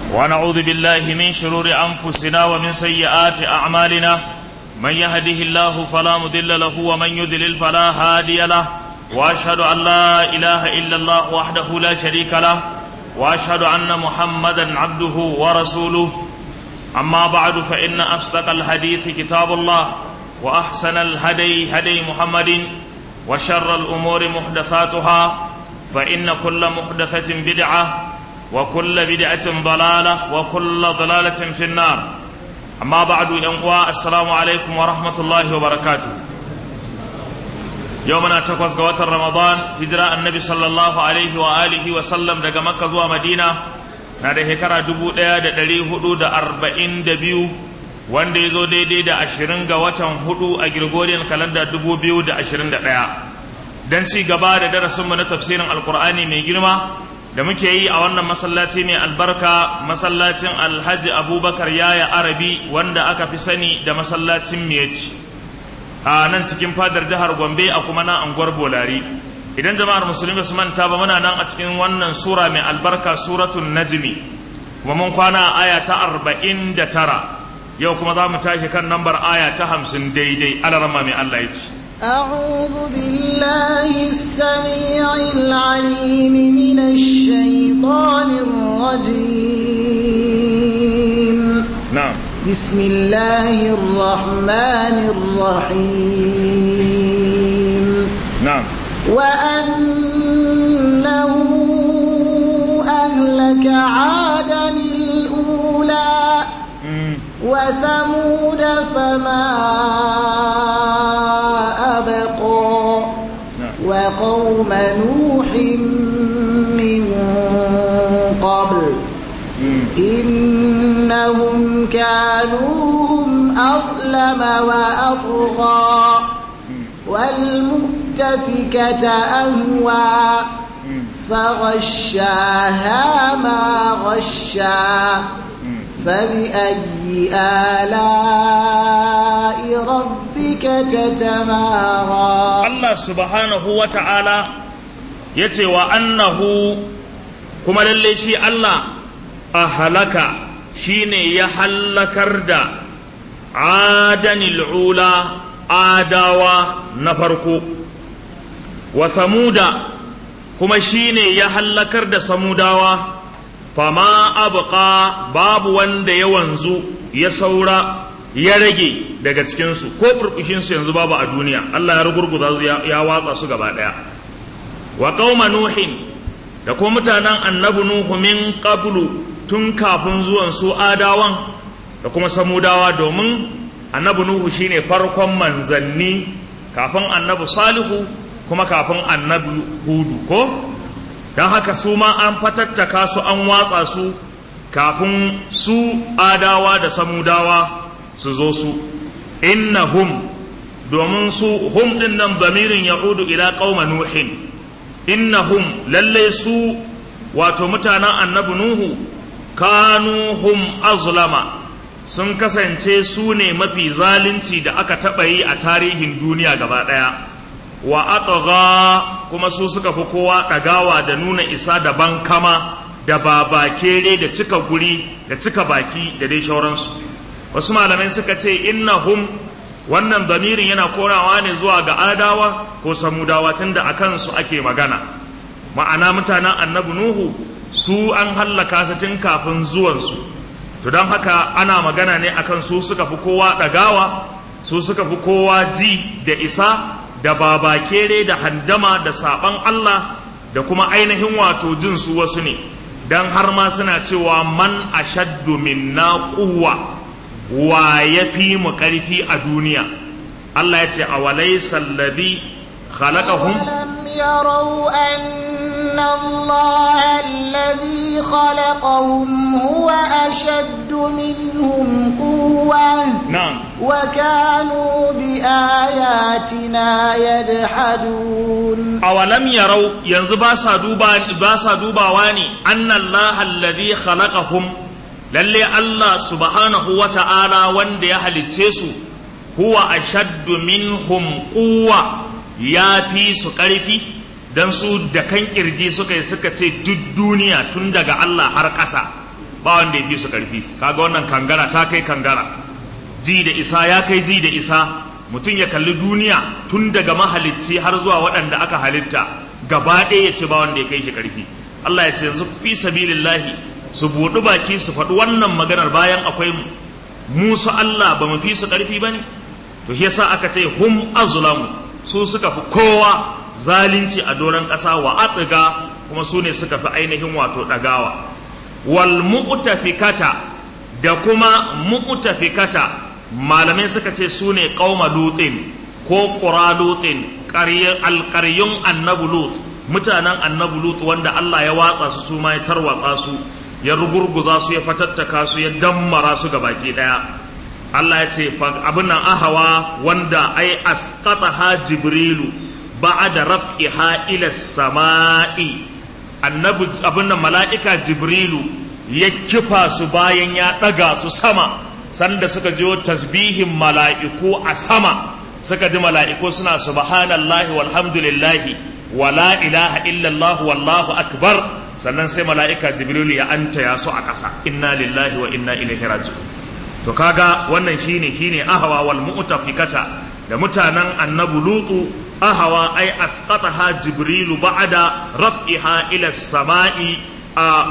ونعوذ بالله من شرور أنفسنا ومن سيئات أعمالنا من يهده الله فلا مضل له ومن يضلل فلا هادي له وأشهد أن لا إله إلا الله وحده لا شريك له وأشهد أن محمدا عبده ورسوله أما بعد فإن أصدق الحديث كتاب الله وأحسن الهدي هدي محمد وشر الأمور محدثاتها فإن كل محدثة بدعة وكل بدعة ضلالة وكل ضلالة في النار أما بعد ينقوى السلام عليكم ورحمة الله وبركاته يومنا تقوز قوات رمضان هجراء النبي صلى الله عليه وآله وسلم دقى مكة زوى مدينة نادي هكرا دبو ديا دا دلي هدو دا أربعين دبيو wanda ya zo daidai da ashirin ga watan hudu a Gregorian kalanda dubu biyu da ashirin da ɗaya don ci gaba da darasinmu na tafsirin alkur'ani mai girma da muke yi a wannan masallaci mai albarka masallacin alhaji abubakar yaya arabi wanda aka fi sani da masallacin miyeci a nan cikin fadar jihar gombe a kuma na anguwar bolari idan jama'ar musulmi su manta ba muna nan a cikin wannan sura mai albarka suratun najmi kuma mun kwana aya ta arba'in da tara yau kuma za mu tashi kan nambar aya ta hamsin daidai alarama mai allah ya ce أعوذ بالله السميع العليم من الشيطان الرجيم نعم بسم الله الرحمن الرحيم نعم وأنه أهلك عادا الأولى مم. وثمود فما أبقى نعم وقوم نوح من قبل مم. إنهم كانوا هم أظلم وأطغى والمؤتفكة أهوى مم. فغشاها ما غشا مم. فبأي آلاء ربك تتمارى Allah subhanahu wa ta'ala ya ce wa annahu kuma lalle shi Allah a halaka shi ne ya hallakar da adanil ula adawa na farko wa samuda kuma shi ne ya hallakar da samudawa fama abuka babu wanda ya wanzu ya saura ya rage daga cikinsu ko burbushinsu yanzu babu a duniya Allah ya rugurguza su ya ya watsa su gaba ɗaya wa qauma nuhin da kuma mutanen annabi nuhu min qablu tun kafin zuwan su adawan da kuma samudawa domin annabi nuhu shine farkon manzanni kafin annabi salihu kuma kafin annabi hudu ko don haka su ma an fatattaka su an watsa su kafin su adawa da samudawa su zo su innahum domin su hum din nan bamirin ya'udu ila qauma nuhin innahum lalle su wato mutanen annabi nuhu kanu hum azlama sun kasance su ne mafi zalunci da aka taɓa yi a tarihin duniya gaba ɗaya wa atgha kuma su suka fi kowa ɗagawa da nuna isa da bankama da babakere da cika guri da cika baki da dai shauransu wasu malamai suka ce innahum wannan zamirin yana korawa ne zuwa ga adawa ko samudawa tunda a kansu ake magana ma'ana mutanen annabi nuhu su an hallaka su tun kafin zuwansu to don haka ana magana ne akan su suka fi kowa ɗagawa su suka fi kowa ji da isa da babakere da handama da saɓan Allah da kuma ainihin wato jin su wasu ne don har ma suna cewa man ashaddu minna quwwa wa ya fi mu ƙarfi a duniya Allah ya ce a walaisa alladhi khalaqahum أولم يروا أن الله الذي خلقهم هو أشد منهم قوة na'am وكانوا بآياتنا يجحدون awalam yarau yanzu ba sa duba ba sa dubawa ne annallaha alladhi khalaqahum lalle Allah subhanahu wa ta'ala wanda ya halicce su huwa ashaddu minhum quwwa ya fi su ƙarfi dan su da kan kirji suka yi suka ce duk duniya tun daga Allah har ƙasa ba wanda ya fi su karfi kaga wannan kangara ta kai kangara ji da isa ya kai ji da isa mutum ya kalli duniya tun daga mahalicci har zuwa waɗanda aka halitta gaba ɗaya ya ce ba wanda ya kai shi karfi Allah ya ce yanzu fi sabilillahi su buɗi baki su faɗi wannan maganar bayan akwai musu Allah ba mu fi su ƙarfi ba ne to shi yasa aka ce hum azlamu su suka fi kowa zalunci a doron ƙasa wa atiga kuma su ne suka fi ainihin wato ɗagawa wal mu'tafikata da kuma mu'tafikata malamai suka ce su ne qauma lutin ko qura lutin alƙaryun annabi lut mutanen annabi lut wanda Allah ya watsa su su ma ya tarwatsa su ya rugurguza su ya fatattaka su ya dammara su ga baki daya Allah ya ce abin nan ahawa wanda ai asqataha jibrilu ba'da raf'iha ila samai annabi abin nan mala'ika jibrilu ya kifa su bayan ya daga su sama sanda suka jiyo tasbihin mala'iku a sama suka ji mala'iku suna subhanallahi walhamdulillahi wala ilaha illallah wallahu akbar sannan sai mala'ika jibrilu ya anta ya su a ƙasa inna lillahi wa inna ilaihi raji'un to kaga wannan shine shine ahawa wal mu'tafikata da mutanen annabi lutu ahawa ai asqataha jibrilu ba'da raf'iha ila samai a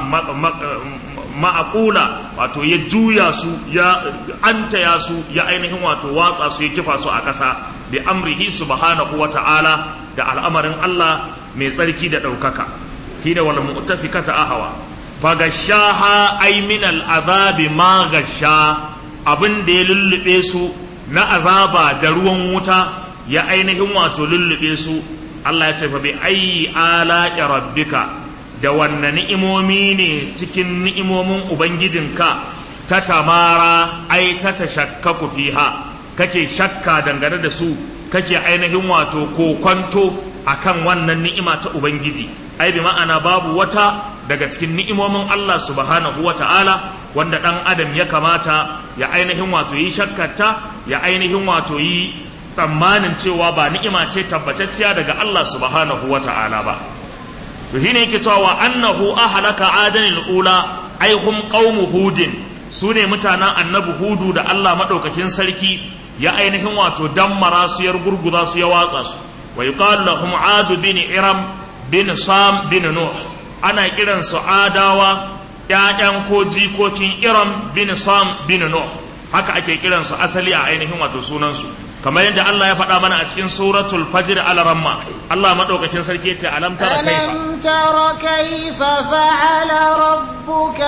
ma'aqula wato ya juya su ya anta ya su ya ainihin wato watsa su ya kifa su a ƙasa bi amrihi subhanahu wa ta'ala da al'amarin Allah mai tsarki da ɗaukaka shine wal mu'tafikata ahawa fagashaha ay min al azabi ma gasha abin da ya lullube su na azaba da ruwan wuta ya ainihin wato lullube su Allah ya ce fa bi ayyi ala rabbika da wanne ni'imomi ne cikin ni'imomin ubangijinka ta tamara ai ta tashakkaku fiha kake shakka dangane da su kake ainihin wato kokwanto akan wannan ni'ima ta ubangiji ai bi ma'ana babu wata daga cikin ni'imomin Allah subhanahu wa ta'ala wanda ɗan adam ya kamata ya ainihin wato yi shakkata ya ainihin wato yi tsammanin cewa ba ni'ima ce tabbatacciya daga Allah subhanahu wa ta'ala ba to shine yake cewa annahu ahlaka adanil ula ai hum qaumu hudin su ne mutanen annabi hudu da Allah madaukakin sarki ya ainihin wato dammara su yar gurguza su ya watsa su wa yuqalu lahum adu bin iram bin sam bin nuh ana kiran su adawa ƴaƴan ko jikokin iram bin sam bin nuh haka ake kiran su asali a ainihin wato sunan su kamar yadda Allah ya faɗa mana a cikin suratul fajr al-ramma Allah madaukakin sarki yace alam tara kaifa alam tara kaifa fa'ala rabbuka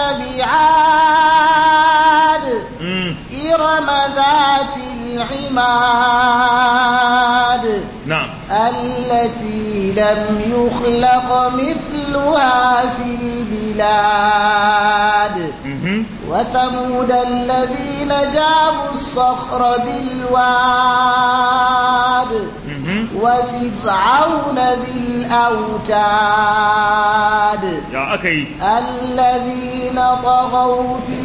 bi'ad irama dhatil imad na'am التي لم يخلق مثلها في البلاد وثمود الذين جابوا الصخر بالواد وفرعون ذي الأوتاد يا أكي الذين طغوا في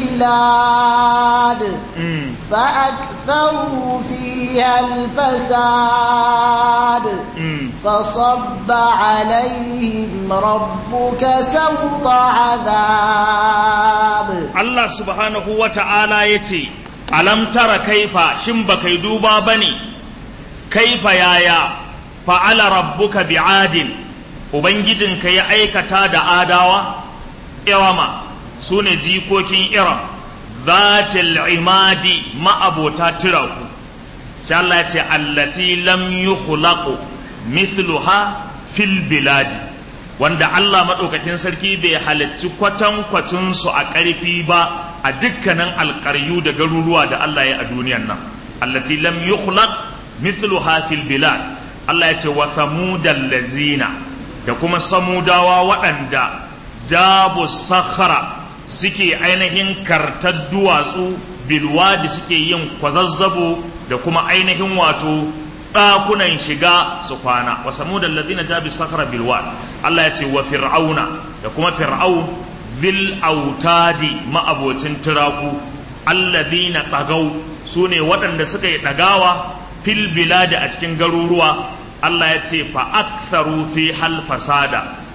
البلاد فأكثروا فيها الفساد فصب عليهم ربك سوط عذاب Allah subhanahu wa ta'ala ya ce, Alam tara kaifa shin ba kai duba ba ne, kaifa yaya fa'ala rabbuka bi'adin, Ubangijinka ya aikata da adawa, irama su ne jikokin iram, zatil imadi ma'abota tiraku, sai Allah ya ce, Allati lam yi mithluha fil biladi. wanda Allah maɗaukakin sarki bai halarci kwatankwacinsu a ƙarfi ba a dukkanin alƙaryu da garuruwa da Allah ya a duniyan nan allati lam yukhlaq mithluha fil bilad Allah ya ce wa thamudal lazina da kuma samudawa waɗanda jabu sakhara suke ainihin kartar duwatsu bilwadi suke yin kwazazzabo da kuma ainihin wato ɗakunan shiga su kwana wa samudan ladina jabi sakara bilwad Allah ya ce wa fir'auna da kuma fir'aun zil autadi ma'abocin turaku alladina ɗagau su ne waɗanda suka yi ɗagawa fil biladi a cikin garuruwa Allah ya ce fa aktharu fi hal fasada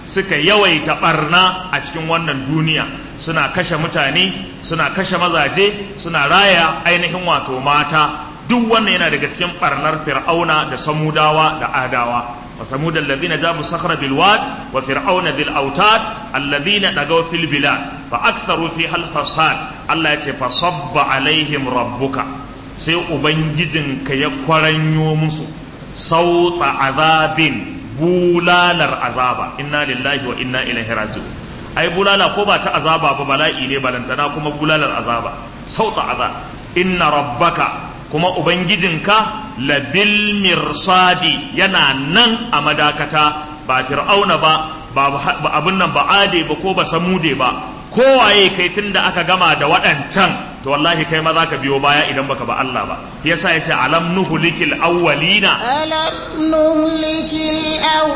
suka yawaita barna a cikin wannan duniya suna kashe mutane suna kashe mazaje suna raya ainihin wato mata duk wannan yana daga cikin barnar fir'auna da samudawa da adawa وثمود الذين جابوا الصخر بالواد وفرعون ذي الأوتاد الذين طغوا في البلاد فأكثروا فيها الفساد الله يتي فصب عليهم ربك sai ubangijinka ya kwaranyo musu sauta azabin bulalar azaba inna lillahi wa inna ilaihi raji'un ai bulala ko ba ta azaba ba bala'i ne balantana kuma bulalar azaba sauta azab inna rabbaka kuma ubangijinka labil mirsadi yana nan a madakata ba fir'auna ba ba abin nan ba ade ba ko ba samude ba kowaye kai tunda aka gama da waɗancan to wallahi kai ma za ka biyo baya idan baka ba Allah ba yasa yace alam nuhlikil awwalina alam nuhlikil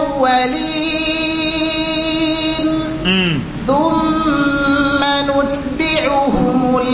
awwalin thumma nutbi'uhumul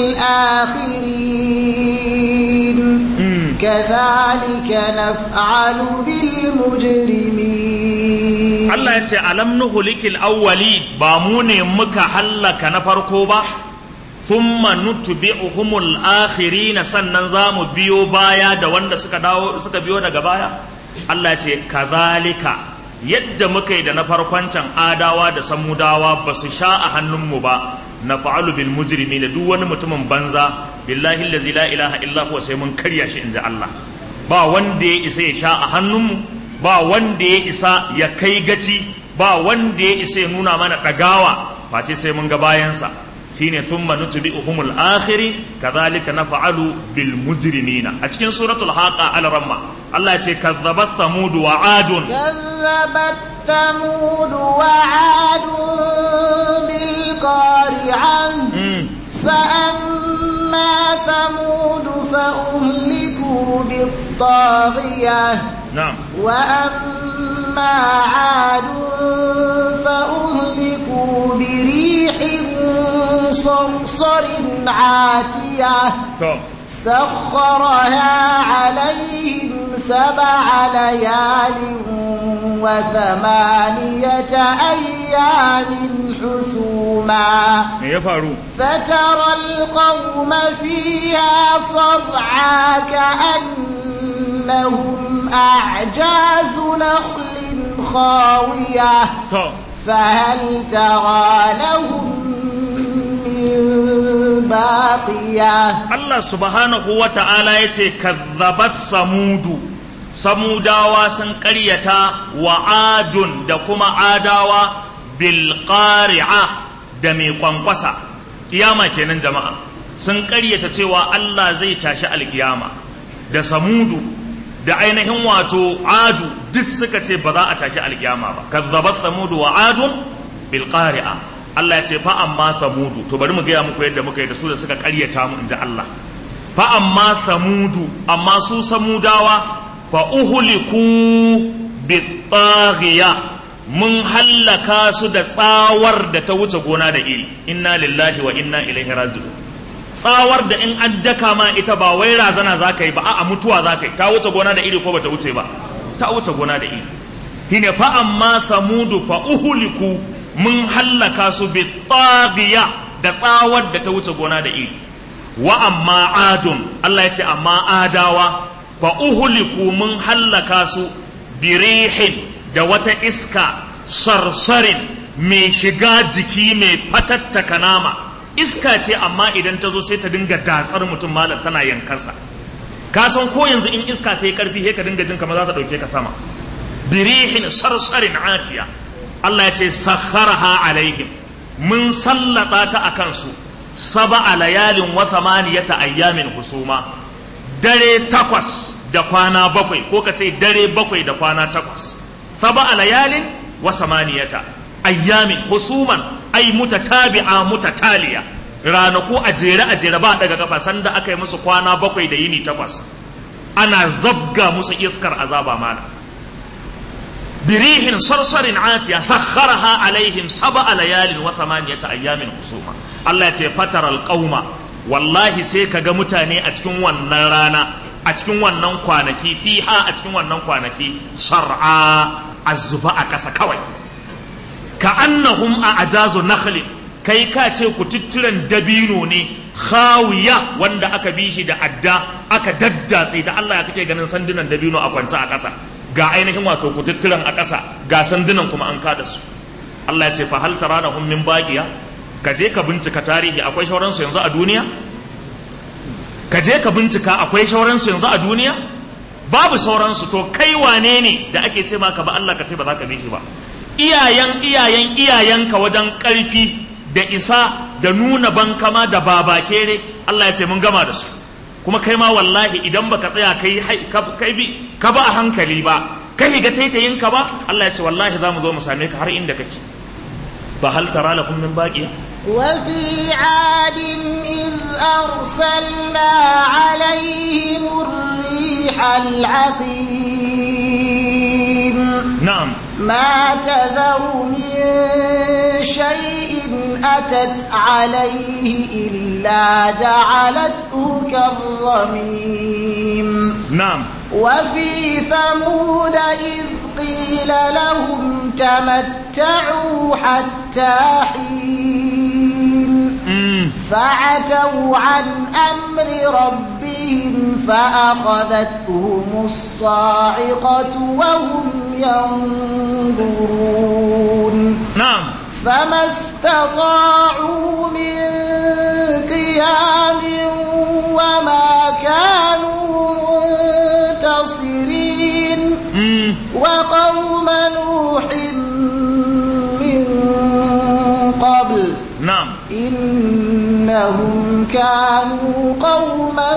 akhirin kadhalika naf'alu bil mujrimin Allah yace alam nuhlikil awwali ba mu ne muka hallaka na farko ba thumma nutbi'uhumul akhirin sannan zamu biyo baya da wanda suka dawo suka biyo daga baya Allah ce kazalika yadda muka yi da na farkon can adawa da samudawa ba su sha a hannunmu ba na fa'alu bil mujrimi da duk wani mutumin banza billahi allazi la ilaha illa huwa sai mun karya shi inji Allah ba wanda ya isa ya sha a hannunmu ba wanda ya isa ya kai gaci ba wanda ya isa ya nuna mana dagawa face sai mun ga bayansa shine thumma nutbi'uhumul akhiri kadhalika naf'alu bil mujrimina a cikin suratul haqa al ramma Allah ya ce kazzabat thamud wa adun kazzabat thamud wa adun bil qari'an fa amma thamud fa uhliku bit taghiyah na'am wa amma adun fa uhliku bi rihin صرصر عاتية سخرها عليهم سبع ليال وثمانية أيام حسوما فترى القوم فيها صرعى كأنهم أعجاز نخل خاوية فهل ترى لهم baqiya Allah subhanahu wa ta'ala ya ce kazzabat samudu samudawa sun ƙaryata wa adun da kuma adawa bil qari'a da mai kwankwasa kiyama kenan jama'a sun ƙaryata cewa Allah zai tashi alkiyama da samudu da ainihin wato adu duk suka ce ba za a tashi alkiyama ba kazzabat samudu wa adun bil qari'a Allah ya ce fa amma samudu to bari mu gaya muku yadda muka yi da su da suka karyata mu inji Allah fa amma samudu amma su samudawa fa uhuliku bitaghiya mun hallaka su da tsawar da ta wuce gona da iri inna lillahi wa inna ilaihi raji'un tsawar da in an daka ma ita ba wai razana za ka yi ba a'a mutuwa za ka yi ta wuce gona da iri ko bata wuce ba ta wuce gona da iri shine fa amma samudu fa uhuliku mun hallaka su bi tsagiya da tsawar da ta wuce gona da iri wa amma adun Allah ya ce amma adawa fa uhuliku mun hallaka su birihin da wata iska sarsarin mai shiga jiki mai fatattaka nama iska ce amma idan ta zo sai ta dinga datsar mutum malam tana yankarsa ka san ko yanzu in iska ta yi karfi sai ka dinga jin kamar za ta dauke ka sama birihin sarsarin atiya Allah ya ce sakharaha alaihim mun sallata ta akan su saba layalin wa thamaniyata ayyamin husuma dare takwas da kwana bakwai ko ka ce dare bakwai da kwana takwas saba layalin wa samaniyata ayyamin husuman ai mutatabi'a mutataliya ranaku a jere a jere ba daga kafa sanda aka yi musu kwana bakwai da yini takwas ana zabga musu iskar azaba mana birihin sarsarin atiya sakharaha alaihim sab'a layalin wa thamaniyata ayyamin husuma Allah ya ce fatar alqauma wallahi sai kaga mutane a cikin wannan rana a cikin wannan kwanaki fiha a cikin wannan kwanaki sar'a azba a ƙasa kawai ka annahum a ajazu nakhlin kai ka ce ku tutturan dabino ne khawiya wanda aka bi shi da adda aka daddatse da Allah ya kake ganin sandunan dabino a kwance a ƙasa ga ainihin wato ku tutturan a ƙasa ga sandunan kuma an kada su Allah ya ce fa hal taranahum min baqiya ka je ka bincika tarihi akwai shauransu yanzu a duniya ka je ka bincika akwai shauransu yanzu a duniya babu sauransu to kai wane ne da ake ce maka ba Allah ka ce ba za ka bi shi ba iyayen iyayen iyayenka wajen ƙarfi da isa da nuna bankama da babakere Allah ya ce mun gama da su kuma kai ma wallahi idan baka tsaya kai kai bi ka ba a hankali ba kai ga taitayin ka ba Allah ya ce wallahi za mu zo mu same ka har inda kake fa hal tara lakum min baqiya وفي عاد إذ أرسلنا عليهم الريح العقيم na'am ما تذر من شيء أتت عليه إلا جعلته كالرميم na'am وفي ثمود إذ قيل لهم تمتعوا حتى حين mm. فعتوا عن أمر ربهم فأخذتهم الصاعقة وهم ينظرون na'am فما استطاعوا من قيام وما كانوا منتصرين mm. وقوم نوح من قبل na'am إنهم كانوا قوما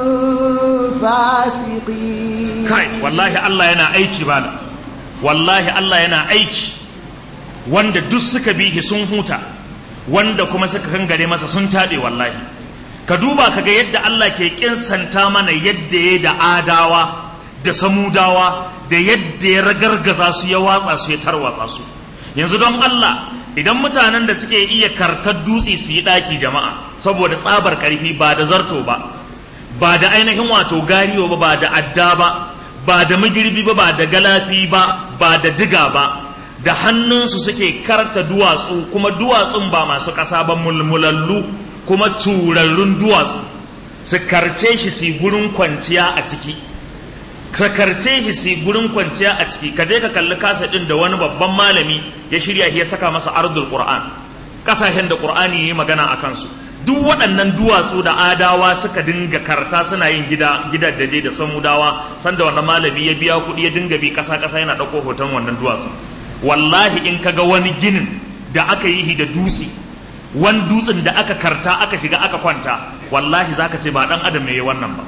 فاسقين kai wallahi Allah yana aiki bala wallahi Allah yana aiki wanda duk suka bihi sun huta wanda kuma suka kangare masa sun taɓe wallahi ka duba kaga yadda Allah ke kinsanta mana yadda ya da adawa da samudawa da yadda ya ragargaza su ya watsa su ya tarwatsa su yanzu don Allah idan mutanen da suke iya kartar dutse su yi ɗaki jama'a saboda tsabar ƙarfi ba da zarto ba ba da ainihin wato gariyo ba ba da adda ba ba da magirbi ba ba da galafi ba ba da diga ba da hannunsu suke karta duwatsu kuma duwatsun ba masu ƙasa ba mulmulallu kuma turarrun duwatsu su karce shi su gurin kwanciya a ciki ka karce shi su gurin kwanciya a ciki ka je ka kalli kasa ɗin da wani babban malami ya shirya shi ya saka masa ardul qur'an ƙasashen da qur'ani ya yi magana a kansu duk waɗannan duwatsu da adawa suka dinga karta suna yin gida gidaddaje da samudawa sanda wannan malami ya biya kuɗi ya dinga bi ƙasa ƙasa yana ɗauko hoton wannan duwatsu wallahi in kaga wani ginin da aka yi da dutse wani dutsen da aka karta aka shiga aka kwanta wallahi zaka ce ba ɗan adam ne ya wannan ba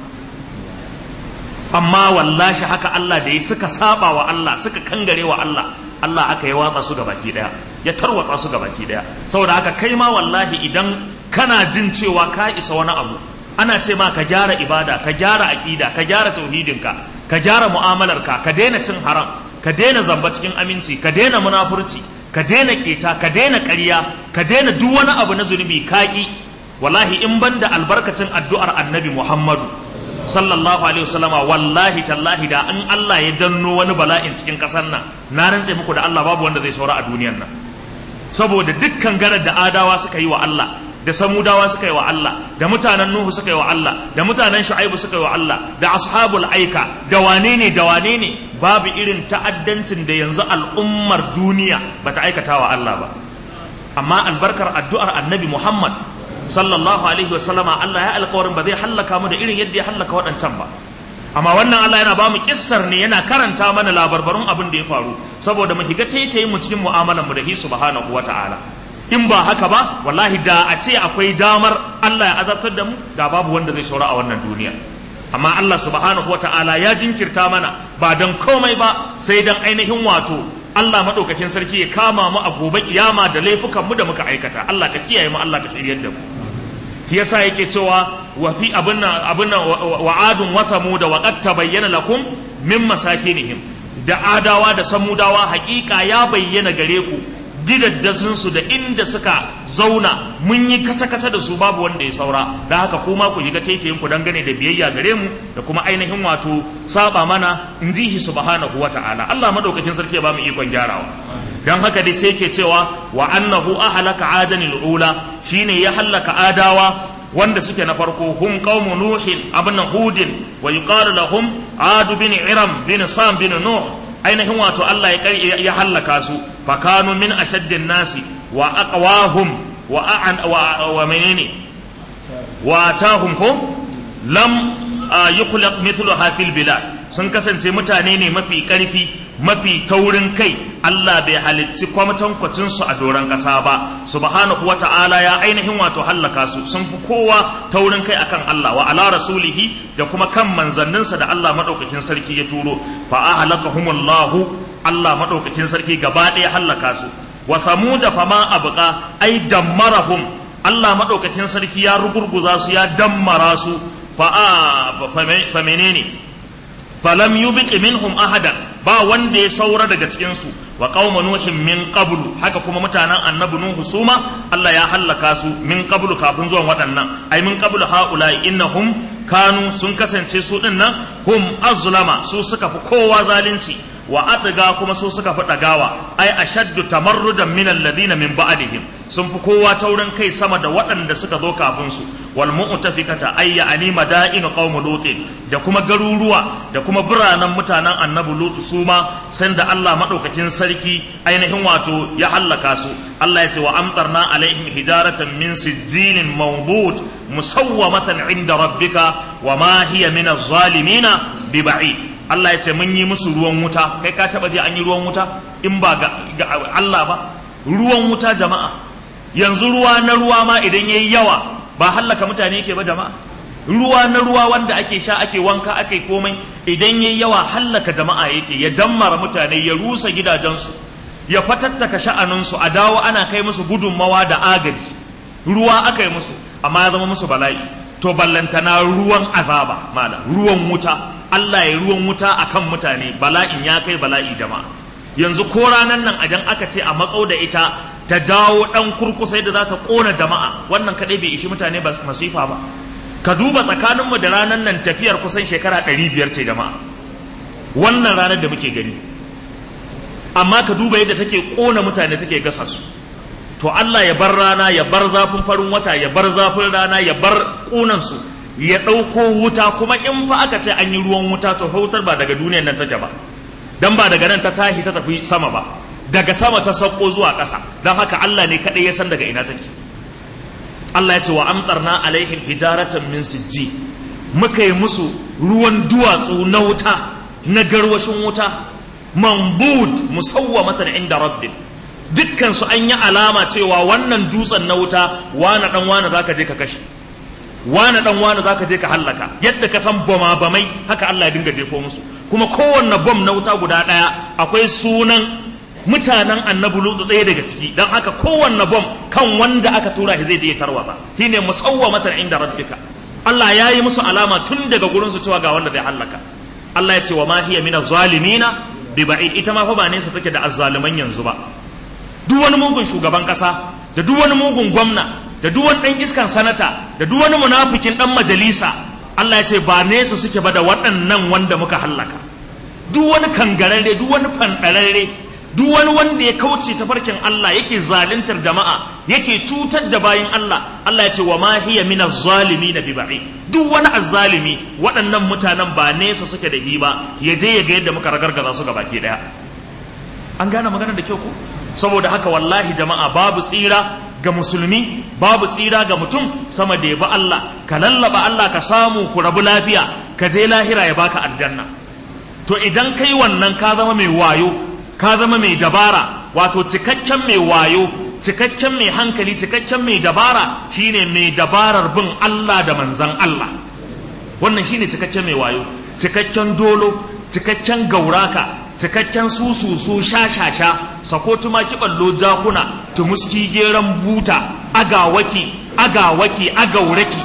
amma wallahi haka Allah da ya suka saba wa Allah suka kangare wa Allah Allah aka yi watsa su baki daya ya tarwatsa su baki daya saboda haka kai ma wallahi idan kana jin cewa ka isa wani abu ana ce ma ka gyara ibada ka gyara aqida ka gyara tauhidinka ka gyara mu'amalarka ka daina cin haram ka daina zamba cikin aminci ka daina munafurci ka daina keta ka daina ƙarya ka daina duk wani abu na zunubi kaki wallahi in banda albarkacin addu'ar annabi Muhammadu sallallahu alaihi wasallama wallahi tallahi da in Allah ya danno wani bala'in cikin kasar nan na rantse muku da Allah babu wanda zai saura a duniyar nan saboda dukkan garar da adawa suka yi wa Allah da samudawa suka yi wa Allah da mutanen nuhu suka yi wa Allah da mutanen shu'aibu suka yi wa Allah da ashabul aika da wane ne da wane ne babu irin ta'addancin da yanzu al'ummar duniya bata aikata wa Allah ba amma albarkar addu'ar annabi Muhammad sallallahu alaihi wa sallama Allah ya alƙawarin ba zai hallaka mu da irin yadda ya hallaka waɗancan ba amma wannan Allah yana ba mu kissar ne yana karanta mana labarbarun abin da ya faru saboda mu higa taitaye mu cikin mu'amalar mu da hi subhanahu wata'ala in ba haka ba wallahi da a ce akwai damar Allah ya azabtar da mu da babu wanda zai shaura a wannan duniya amma Allah subhanahu wata'ala ya jinkirta mana ba dan komai ba sai dan ainihin wato Allah madaukakin sarki ya kama mu a gobe kiyama da laifukan mu da muka aikata Allah ka kiyaye mu Allah ka shiryar da mu shi yasa yake cewa wa fi abin nan abin nan wa adun wa thamud wa qad tabayyana lakum min masakinihim da adawa da samudawa hakika ya bayyana gare ku gidaddazin su da inda suka zauna mun yi kace kace da su babu wanda ya saura da haka kuma ku shiga taitayin ku dangane da biyayya gare mu da kuma ainihin wato saba mana in ji shi subhanahu wata'ala Allah madaukakin sarki ya ba mu ikon gyarawa dan haka dai sai ke cewa wa annahu ahlaka adanil ula shine ya hallaka adawa wanda suke na farko hum qaumu nuhin abin hudin wa yuqalu lahum adu bin iram bin sam bin nuh ainihin wato Allah ya ya hallaka su fa kanu min ashaddin nasi wa aqwahum wa a'an wa, wa menene wa atahum ko lam yukhlaq mithluha fil bilad sun kasance mutane ne mafi karfi mafi taurin kai Allah bai halicci kwamatankwacin su a doron ƙasa ba subhanahu wata'ala ya ainihin wato hallaka su sun fi kowa taurin kai akan Allah wa ala rasulihi da kuma kan manzanninsa da Allah madaukakin sarki ya turo fa ahlakahumullahu Allah madaukakin sarki gaba ɗaya hallaka su wa samuda fama abqa ai dammarahum Allah madaukakin sarki ya rugurguza su ya dammara su fa fa menene falam yubqi minhum ahadan ba wanda ya saura daga cikin su wa qauma nuhin min qablu haka kuma mutanen annabi nuhu suma Allah ya hallaka su min qablu kafin zuwan waɗannan ai min qablu haula innahum kanu sun kasance su din nan hum azlama su suka fi kowa zalunci wa atga kuma su suka fi dagawa ai ashaddu tamarrudan min alladhina min ba'dihim sun fi kowa taurin kai sama da waɗanda suka zo kafin su wal mu'tafikata ay ya'ni madainu qaum lut da kuma garuruwa da kuma biranen mutanen annabi lut su ma sanda Allah madaukakin sarki ainihin wato ya hallaka su Allah ya ce wa amtarna alaihim hijaratan min sijilin mawdud musawwamatan inda rabbika wa ma hiya min az-zalimina bi ba'id Allah ya ce mun yi musu ruwan wuta kai ka taba je an yi ruwan wuta in ba ga, Allah ba ruwan wuta jama'a yanzu ruwa na ruwa ma idan yayi yawa ba hallaka mutane yake ba jama'a ruwa na ruwa wanda ake sha ake wanka ake komai idan yayi yawa hallaka jama'a yake ya dammara mutane ya rusa gidajensu ya fatattaka sha'aninsu a dawo ana kai musu gudunmawa da agaji ruwa aka yi musu amma ya zama musu bala'i to ballantana ruwan azaba mala ruwan wuta Allah ya ruwan wuta akan mutane bala'in ya kai bala'i jama'a yanzu ko ranar nan idan aka ce a matso da ita ta dawo dan kurkusa yadda za ta kona jama'a wannan kadai bai ishi mutane ba masifa ba ka duba tsakaninmu da ranar nan tafiyar kusan shekara ɗari biyar ce jama'a wannan ranar da muke gani amma ka duba yadda take kona mutane take gasa su to Allah ya bar rana ya bar zafin farin wata ya bar zafin rana ya bar kunan su ya ɗauko wuta kuma in fa aka ce an yi ruwan wuta to fa wutar ba daga duniyar nan take ba dan ba daga nan ta tashi ta tafi sama ba daga sama ta sauko zuwa ƙasa don haka Allah ne kaɗai ya san daga ina take Allah ya ce wa amtarna alaihim hijaratan min sijji muka yi musu ruwan duwatsu na wuta na garwashin wuta mambud musawwamatan inda rabbik dukkan su an yi alama cewa wannan dutsen na wuta wane dan wane zaka je ka kashe wane dan wane zaka je ka hallaka yadda ka san bama bamai haka Allah ya dinga jefo musu kuma kowanne bom na wuta guda daya akwai sunan mutanen annabi lutu ɗaya daga ciki don haka kowanne bom kan wanda aka tura shi zai je tarwata shine musawwamatan inda rabbika Allah ya yi musu alama tun daga gurin su cewa ga wanda zai hallaka Allah ya ce wa ma hiya min zalimina bi ba'id ita ma fa ba nesa take da azzaluman yanzu ba duk wani mugun shugaban kasa da duk wani mugun gwamna da duk wani dan iskan sanata da duk wani munafikin dan majalisa Allah ya ce ba nesa suke ba da waɗannan wanda muka hallaka duk wani kangararre duk wani fandararre duk wani wanda ya kauce tafarkin Allah yake zaluntar jama'a yake cutar da bayin Allah Allah ya ce wa ma hiya min az-zalimin bi ba'i duk wani azzalimi waɗannan mutanen ba nesa suke da hiba ya je ya ga yadda muka ragargaza su baki daya an gane magana da kyau ko saboda haka wallahi jama'a babu tsira ga musulmi babu tsira ga mutum sama da ya bi Allah ka lallaba Allah ka samu ku rabu lafiya ka je lahira ya baka aljanna to idan kai wannan ka zama mai wayo ka zama mai dabara wato cikakken mai wayo cikakken mai hankali cikakken mai dabara shine mai dabarar bin Allah da manzan Allah wannan shine cikakken mai wayo cikakken dolo cikakken gauraka cikakken sususu sha-sha-sha sako tumaki ballo jakuna tumuski geran buta agawaki agawaki agauraki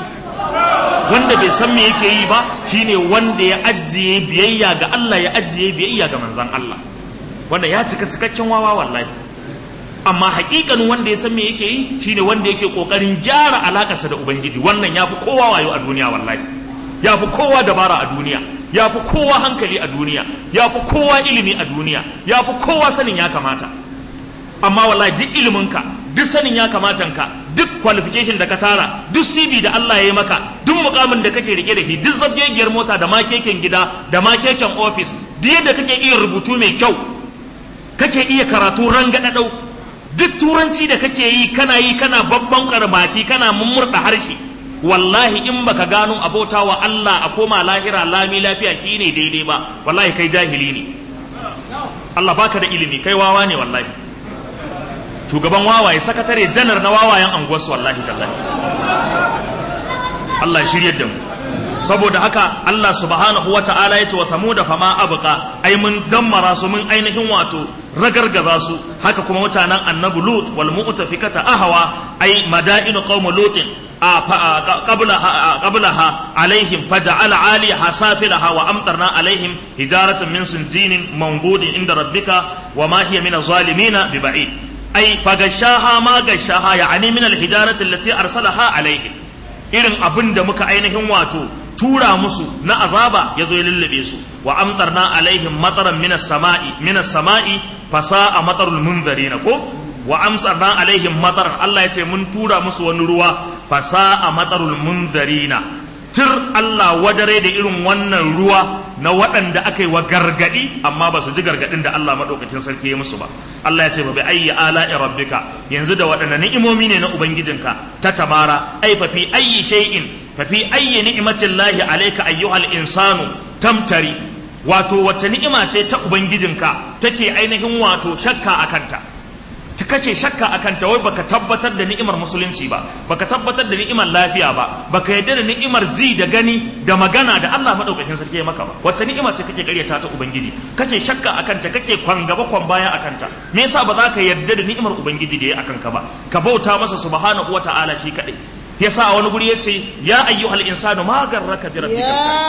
wanda bai san me yake yi ba shine wanda ya ajiye biyayya ga Allah ya ajiye biyayya ga manzan Allah wanda ya cika cikakken wawa wallahi amma hakikanin wanda ya san me yake yi shine wanda yake kokarin gyara alakarsa da ubangiji wannan yafi kowa wayo a duniya wallahi yafi kowa dabara a duniya yafi kowa hankali a duniya yafi kowa ilimi a duniya yafi kowa sanin ya kamata amma wallahi duk iliminka duk sanin ya kamata ka duk qualification da ka tara duk CV da Allah ya yi maka duk mukamin da kake rike da shi duk zabgegiyar mota da makeken gida da makeken office duk yadda kake iya rubutu mai kyau kake iya karatu rangadadau duk turanci da kake yi kana yi kana babban karbaki kana mummurda harshe wallahi in baka gano abota wa Allah a koma lahira lami lafiya shine daidai ba wallahi kai jahili ne Allah baka da ilimi kai wawa ne wallahi shugaban wawaye sakatare janar na wawayen anguwarsu wallahi tallahi Allah shiryar da mu saboda haka Allah subhanahu wata'ala ya ce wa samuda fama abqa ai mun dammara su mun ainihin wato ragargaza su haka kuma mutanen annabi lut wal mu'tafikata ahwa ai madainu qaum lutin قبلها عليهم فجعل عاليها سافلها وأمطرنا عليهم هجارة من سنجين منضود عند ربك وما هي من الظالمين ببعيد أي فغشاها ما غشاها يعني من الهجارة التي أرسلها عليهم إذن أبن دمك أينهم واتو tura musu na azaba ya zo ya lullube su wa amtarna alaihim mataran minas sama'i minas sama'i fasa a matarul munzarina ko wa amsarna alaihim mataran Allah ya ce mun tura musu wani ruwa fasa a matarul munzarina tir Allah wadare da irin wannan ruwa na waɗanda aka yi wa gargaɗi amma ba su ji gargaɗin da Allah maɗaukakin sarki ya musu ba Allah ya ce ba bi ayyi ala'i rabbika yanzu da waɗanne ni'imomi ne na ubangijinka ta tamara ai fa fi ayyi shay'in fa fi ayyi ni'matin lahi alayka ayyuhal insanu tamtari wato wacce ni'ima ce ta ubangijinka take ainihin wato shakka akanta ta kashe shakka a kanta wai baka tabbatar da ni'imar musulunci ba baka tabbatar da ni'imar lafiya ba baka yadda da ni'imar ji da gani da magana da Allah madaukakin sarki ya maka ba wacce ni'ima ce kake karyata ta ubangiji kake shakka a kanta kake kwan gaba kwan baya a kanta me yasa ba za ka yarda da ni'imar ubangiji da ya akan ka ba ka bauta masa subhanahu wata'ala shi kadai yasa a wani guri yace ya ayyuhal insanu ma garraka bi rabbikal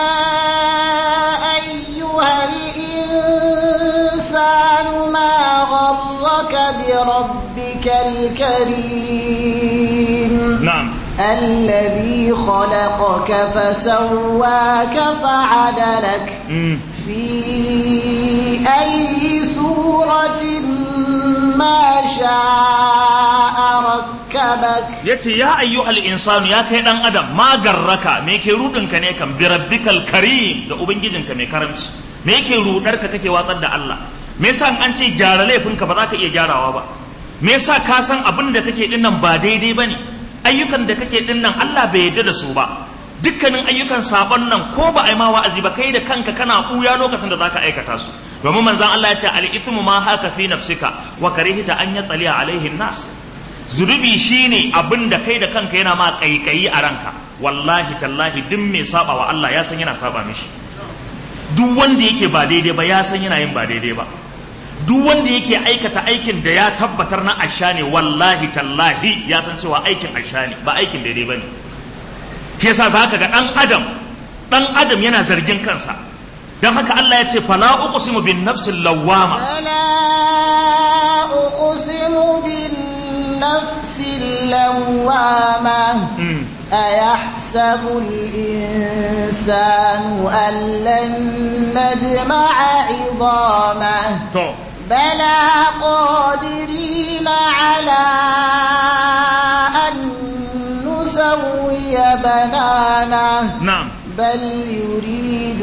يا أيها الإنسان ما غرك بربك الكريم na'am الذي خلقك فسواك فعدلك mm. في أي سورة ما شاء ركبك yace ya ayyuhal insanu ya kai dan adam ma garraka me yake rudinka ne kan bi rabbikal karim da ubangijinka mai karamci me yake rudarka kake watsar da Allah me yasa in an ce gyara laifinka ba za ka iya gyarawa ba me yasa ka san abin da kake din nan ba daidai bane ayyukan da kake din nan Allah bai yarda da su ba dukkanin ayyukan sabon nan ko ba a yi ma wa'azi ba kai da kanka kana ɓuya lokacin da zaka aikata su domin manzon Allah ya ce al-ithmu ma haka fi nafsika wa karihta an yattali'a alaihi nas zunubi shine abin da kai da kanka yana ma kaikayi a ranka wallahi tallahi duk mai saba wa Allah ya san yana saba mishi duk wanda yake ba daidai ba ya san yana yin ba daidai ba duk wanda yake aikata aikin da ya tabbatar na asha ne wallahi tallahi ya san cewa aikin asha ne ba aikin daidai ba ne shi yasa za ka ga ɗan adam ɗan adam yana zargin kansa don haka Allah ya ce fala uqsimu bin nafsil lawwama فلا أقسم بالنفس اللوامة Mm. أيحسب الإنسان أن لن نجمع عظامه to بلى قادرين على أن نسوي بنانه na'am بل يريد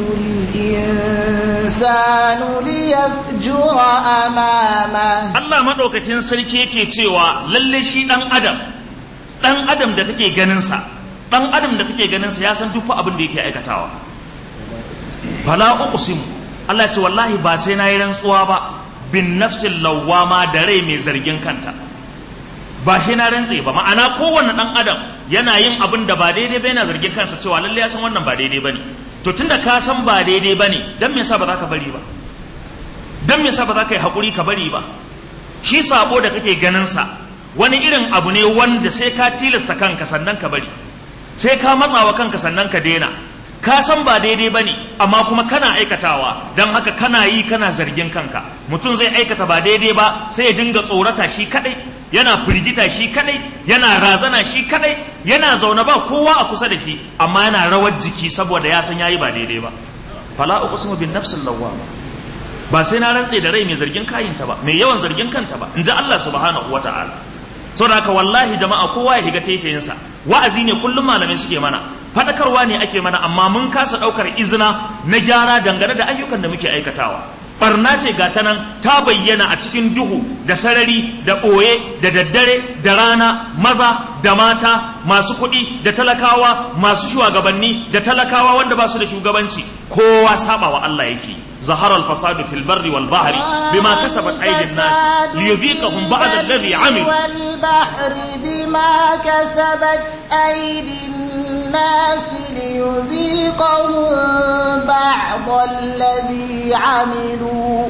الإنسان ليفجر أمامه Allah maɗaukakin sarki yake cewa lalle shi ɗan adam ɗan adam da kake ganinsa ɗan adam da kake ganinsa ya san duk fa abin da yake aikatawa fala uqsimu Allah ya ce wallahi ba sai na yi rantsuwa ba bin nafsin lawwama da rai mai zargin kanta ba shi na rantse ba ma'ana kowanne ɗan adam yana yin abin da ba daidai ba yana zargin kansa cewa lalle ya san wannan ba daidai ba ne to tunda ka san ba daidai ba ne dan me yasa ba za ka bari ba dan me yasa ba za ka yi haƙuri ka bari ba shi sabo da kake ganinsa wani irin abu ne wanda sai ka tilasta kanka sannan ka bari sai ka matsawa kanka sannan ka daina ka san ba daidai ba ne amma kuma kana aikatawa don haka kana yi kana zargin kanka mutum zai aikata ba daidai ba sai ya dinga tsorata shi kadai yana firgita shi kadai yana razana shi kadai yana zaune ba kowa a kusa da shi amma yana rawar jiki saboda ya san yayi ba daidai ba fala uqsimu bin nafsil lawwama ba sai na rantse da rai mai zargin kayinta ba mai yawan zargin kanta ba in ji Allah subhanahu wata'ala saboda haka wallahi jama'a kowa ya higa taitayinsa wa'azi ne kullum malamai suke mana fadakarwa ne ake mana amma mun kasa daukar izina na gyara dangane da ayyukan da muke aikatawa barna ce ga ta nan ta bayyana a cikin duhu da sarari da ɓoye da daddare da rana maza da mata masu kuɗi da talakawa masu shugabanni da talakawa wanda ba su da shugabanci kowa saba wa Allah yake ظهر الفساد في البر والبحر بما كسبت أيدي الناس ليذيقهم بعض الذي عملوا والبحر بما كسبت أيدي الناس ليذيقهم بعض الذي عملوا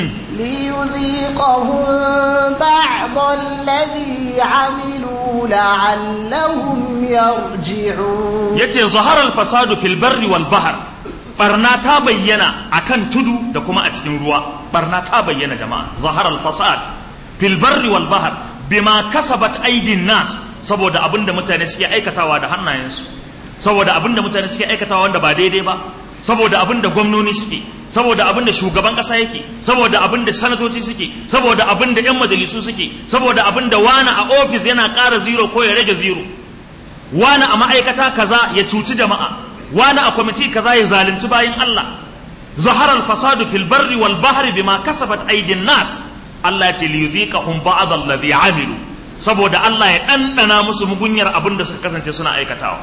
ليذيقهم بعض الذي عملوا لعلهم يرجعون يتي ظهر الفساد في البر والبحر barna ta bayyana akan tudu da kuma a cikin ruwa barna ta bayyana jama'a zahar al-fasad fil barri wal bahr bima kasabat aidin nas saboda abinda mutane suke aikatawa da hannayensu saboda abinda mutane suke aikatawa wanda ba daidai ba saboda abinda gwamnoni suke saboda abinda shugaban kasa yake saboda abinda sanatoci suke saboda abinda yan majalisu suke saboda abinda wani a ofis yana ƙara zero ko ya rage zero wani a ma'aikata kaza ya cuci jama'a wani a kwamiti kaza ya zalunci bayin Allah zahara al-fasadu fil barri wal bahri bima kasabat aydin nas Allah ya ce li yudhiqahum ba'd alladhi amilu saboda Allah ya dandana musu mugunyar abin da suka kasance suna aikatawa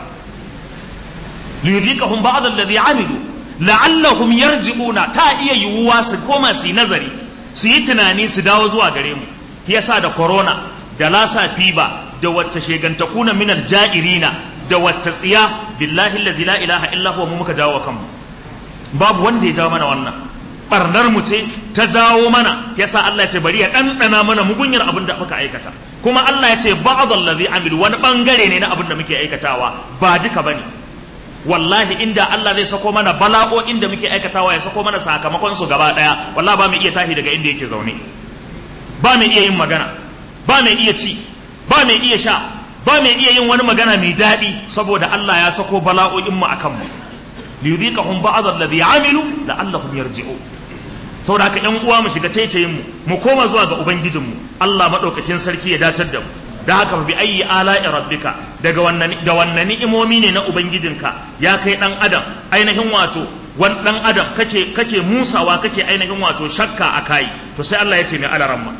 li yudhiqahum ba'd alladhi amilu la'allahum yarji'una ta iya yiwuwa su koma su yi nazari su yi tunani su dawo zuwa gare mu yasa da corona da lasa fiba da wacce shegantakuna minal ja'irina da wacce tsiya billahi allazi la ilaha illa huwa mu muka jawo kanmu babu wanda ya jawo mana wannan barnar mu ce ta jawo mana yasa Allah ya ce bari ya dandana mana mugunyar abin da muka aikata kuma Allah ya ce ba'd allazi amilu wani bangare ne na abin da muke aikatawa ba duka bane wallahi inda Allah zai sako mana bala'o'in da muke aikatawa ya sako mana sakamakon su gaba daya wallahi ba mu iya tashi daga inda yake zaune ba mu iya yin magana ba mu iya ci ba mu iya sha ba mai iya yin wani magana mai daɗi saboda Allah ya sako bala'o'in mu akan mu liyudhiqahum ba'd alladhi amilu la'allahum yarji'u saboda haka ƴan uwa mu shiga taitayin mu mu koma zuwa ga ubangijin mu Allah madaukakin sarki ya datar da mu da haka bi ayyi ala'i rabbika daga wannan da wannan ni'imomi ne na ubangijinka ya kai dan adam ainihin wato wan dan adam kake kake musawa kake ainihin wato shakka akai to sai Allah ya ce mai alaramma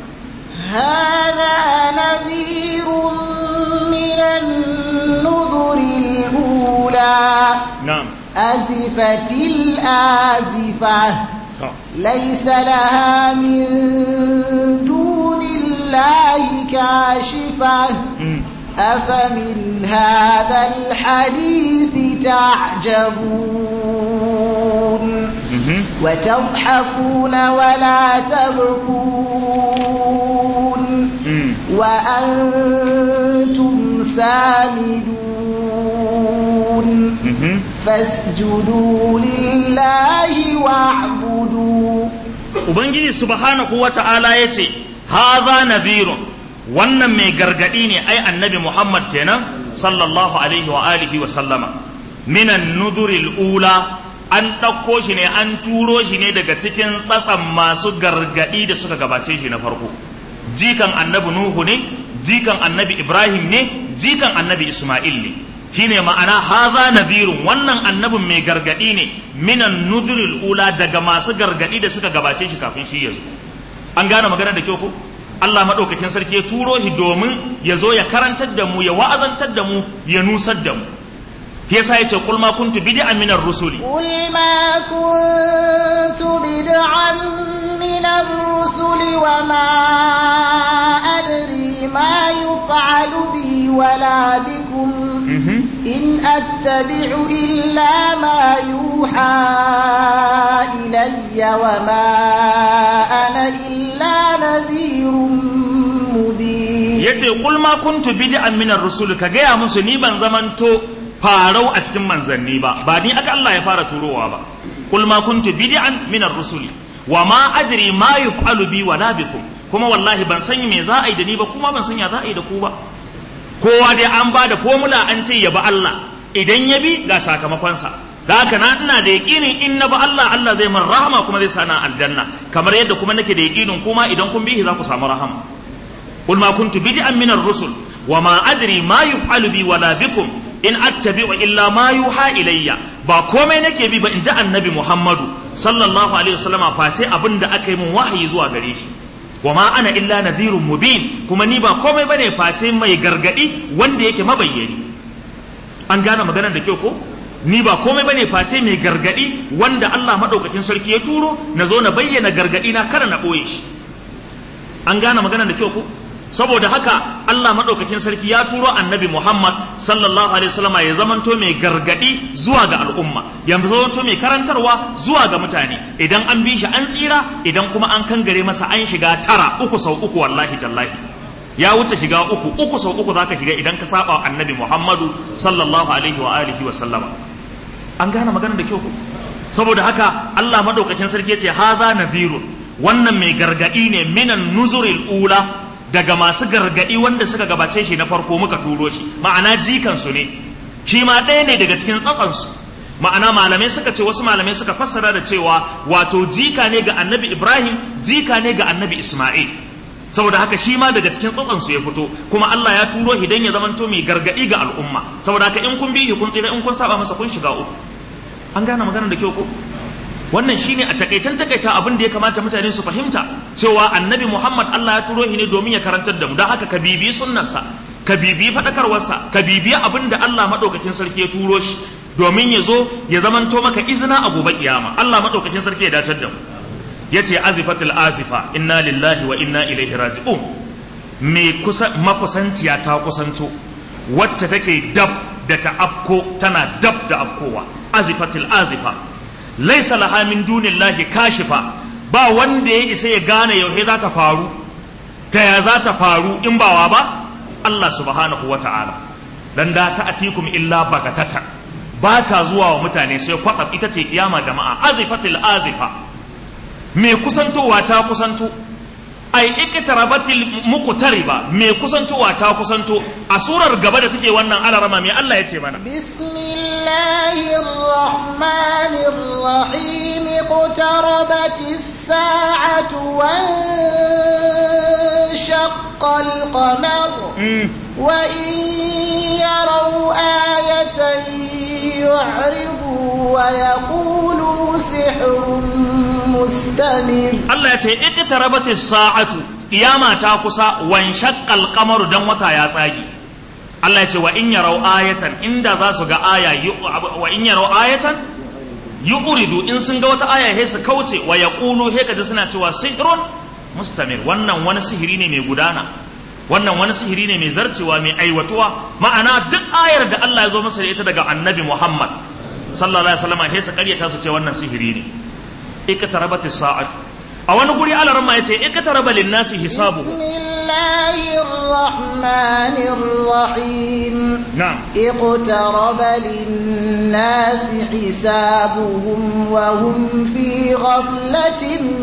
هذا نذير من النذر الأولى نعم أزفت الآزفة ليس لها من دون الله كاشفة أفمن هذا الحديث تعجبون وتضحكون ولا تبكون وأنتم سامدون فاسجدوا لله واعبدوا Ubangiji subhanahu wa ta'ala ya ce, Haza nadhirun wannan mai gargaɗi ne ai annabi Muhammad kenan sallallahu alaihi wa alihi wa sallama minan nuduril ula an ɗauko shi ne an turo shi ne daga cikin tsatsan masu gargaɗi da suka gabace shi na farko jikan annabi nuhu ne jikan annabi ibrahim ne jikan annabi isma'il ne shine ma'ana haza nadhirun wannan annabin mai gargaɗi ne minan nuduril ula daga masu gargaɗi da suka gabace shi kafin shi ya zo an gane magana da kyau ko Allah maɗaukakin sarki ya turo shi domin ya zo ya karantar da mu ya wa'azantar da mu ya nusar da mu shi yasa yace qul ma kuntu bid'an minar rusuli قل ما كنت بدعا من الرسل وما أدري ما يفعل بي ولا بكم إن أتبع إلا ما يوحى إلي وما أنا إلا نذير مبين yace qul ma kuntu bid'an minar rusul ka gaya musu ni ban zamanto farau a cikin manzanni ba ba ni aka Allah ya fara turowa ba qul ma kuntu bid'an minar rusuli wa ma adri ma yuf'alu bi wala bikum kuma wallahi ban san me za a yi da ni ba kuma ban san ya za a yi da ku ba kowa dai an ba da formula an ce ya bi Allah idan ya bi ga sakamakonsa da haka na ina da yaƙinin in na ba Allah Allah zai min rahama kuma zai sana aljanna kamar yadda kuma nake da yaƙinin kuma idan kun bihi za ku samu rahama qul ma kuntu bid'an min ar-rusul wa ma adri ma yuf'alu bi wala bikum in attabi'u illa ma yuha ilayya ba komai nake bi ba in ji annabi Muhammadu sallallahu alaihi wasallama face abin da aka yi min wahayi zuwa gare shi wa ma ana illa nadhirun mubin kuma ni ba komai bane face mai gargadi wanda yake mabayyani an gane maganar da kyau ko ni ba komai bane face mai gargadi wanda Allah madaukakin sarki ya turo na zo na bayyana gargadi na kada na boye shi an gane maganar da kyau ko saboda haka Allah madaukakin sarki ya turo annabi Muhammad sallallahu alaihi wasallama ya zamanto mai gargadi zuwa ga al'umma ya zamanto mai karantarwa zuwa ga mutane idan an bi shi an tsira idan kuma an kangare masa an shiga tara uku sau uku wallahi tallahi ya wuce shiga uku uku sau uku zaka shiga idan ka saba annabi Muhammadu sallallahu alaihi wa alihi wa sallama an gane maganar da kyau ko saboda haka Allah madaukakin sarki ya ce hadha nadhirun wannan mai gargadi ne minan nuzuril ula daga masu gargadi wanda suka gabace shi na farko muka turo shi ma'ana jikansu ne shi ma ɗaya ne daga cikin tsatsansu ma'ana malamai suka ce wasu malamai suka fassara da cewa wato jika ne ga annabi ibrahim jika ne ga annabi isma'il saboda haka shi ma daga cikin tsatsansu ya fito kuma Allah ya turo shi dan ya zamanto mai gargadi ga al'umma saboda haka in kun bi kun tsira in kun saba masa kun shiga uku an gane maganar da kyau ko wannan shine a takaitan takaita abin da ya kamata mutane su fahimta cewa annabi Muhammad Allah ya turo shi ne domin ya karantar da mu don haka ka bibi sunnarsa ka bibi fadakarwarsa ka bibi abin da Allah madaukakin sarki ya turo shi domin ya zo ya zamanto maka izina a gobe kiyama Allah madaukakin sarki ya dacar da mu yace azifatul azifa inna lillahi wa inna ilaihi raji'un me kusa makusanciya ta kusanto wacce take dab da ta afko tana dab da afkowa azifatul azifa laisa laha min dunillahi kashifa ba wanda ya isa ya gane yaushe za ta faru ta ya za ta faru in bawa ba Allah subhanahu wa ta'ala dan da ta atikum illa bagatata ba ta zuwa wa mutane sai kwatsam ita ce kiyama jama'a azifatil azifa me kusantowa ta kusanto ai iqtarabatil muqtariba me kusantowa ta kusanto a surar gaba da take wannan alarama me Allah ya ce mana bismillahir rahmanir rahim iqtarabatis sa'atu wan shaqqal qamar wa in yaraw ayatan yu'ridu wa yaqulu sihrun mustamir Allah ya ce iqtarabatis sa'atu kiyama ta kusa wan shaqqal qamaru dan wata ya tsagi Allah ya ce wa in yarau ayatan inda za su ga aya wa in yarau ayatan yuqridu in sun ga wata aya sai su kauce wa yaqulu he kaji suna cewa sihrun mustamir wannan wani sihiri ne mai gudana wannan wani sihiri ne mai zarcewa mai aiwatuwa ma'ana duk ayar da Allah ya zo masa da ita daga annabi Muhammad sallallahu alaihi wasallam sai su karyata su ce wannan sihiri ne اقتربت الساعة أو أنا قولي على رما يتي اقترب للناس حسابه بسم الله الرحمن الرحيم نعم اقترب للناس حسابهم وهم في غفلة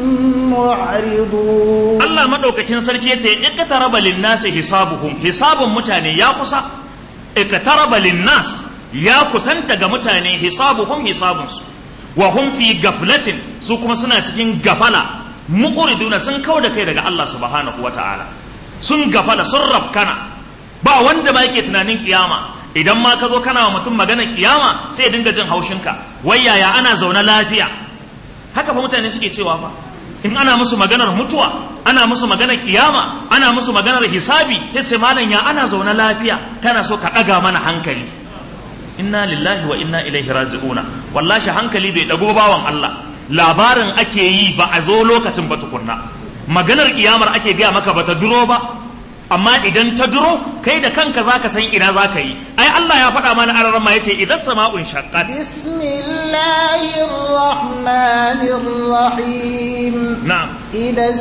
معرضون الله ما دوك كن سركي يتي اقترب للناس حسابهم حساب متاني يا قصا اقترب للناس يا قسنت ga mutane hisabuhum hisabunsu wa hum fi gaflatin su kuma suna cikin gafala muqriduna sun kau da kai daga Allah subhanahu wata'ala sun gafala sun rabkana ba wanda ba yake tunanin kiyama idan ma ka zo kana wa mutum magana kiyama sai ya dinga jin haushinka wai yaya ana zaune lafiya haka fa mutane suke cewa fa in ana musu maganar mutuwa ana musu maganar kiyama ana musu maganar hisabi sai malam ya ana zaune lafiya kana so ka ɗaga mana hankali inna lillahi wa inna ilaihi raji'una wallahi hankali bai dago bawan Allah labarin ake yi ba a zo lokacin ba tukunna maganar kiyamar ake gaya maka ba ta duro ba amma idan ta duro kai da kanka zaka san ina zaka yi ai Allah ya faɗa mana a ma yace idan sama'un shaqqat bismillahir rahmanir rahim na'am idan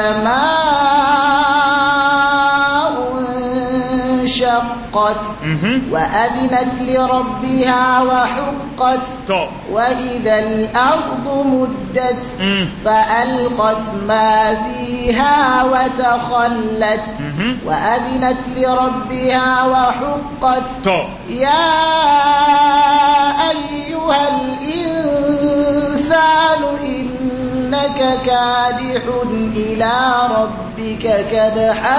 sama'un shaqqat وأذنت لربها وحقت to وإذا الأرض مدت Mm. فألقت ما فيها وتخلت Mhm. وأذنت لربها وحقت to يا أيها كدحا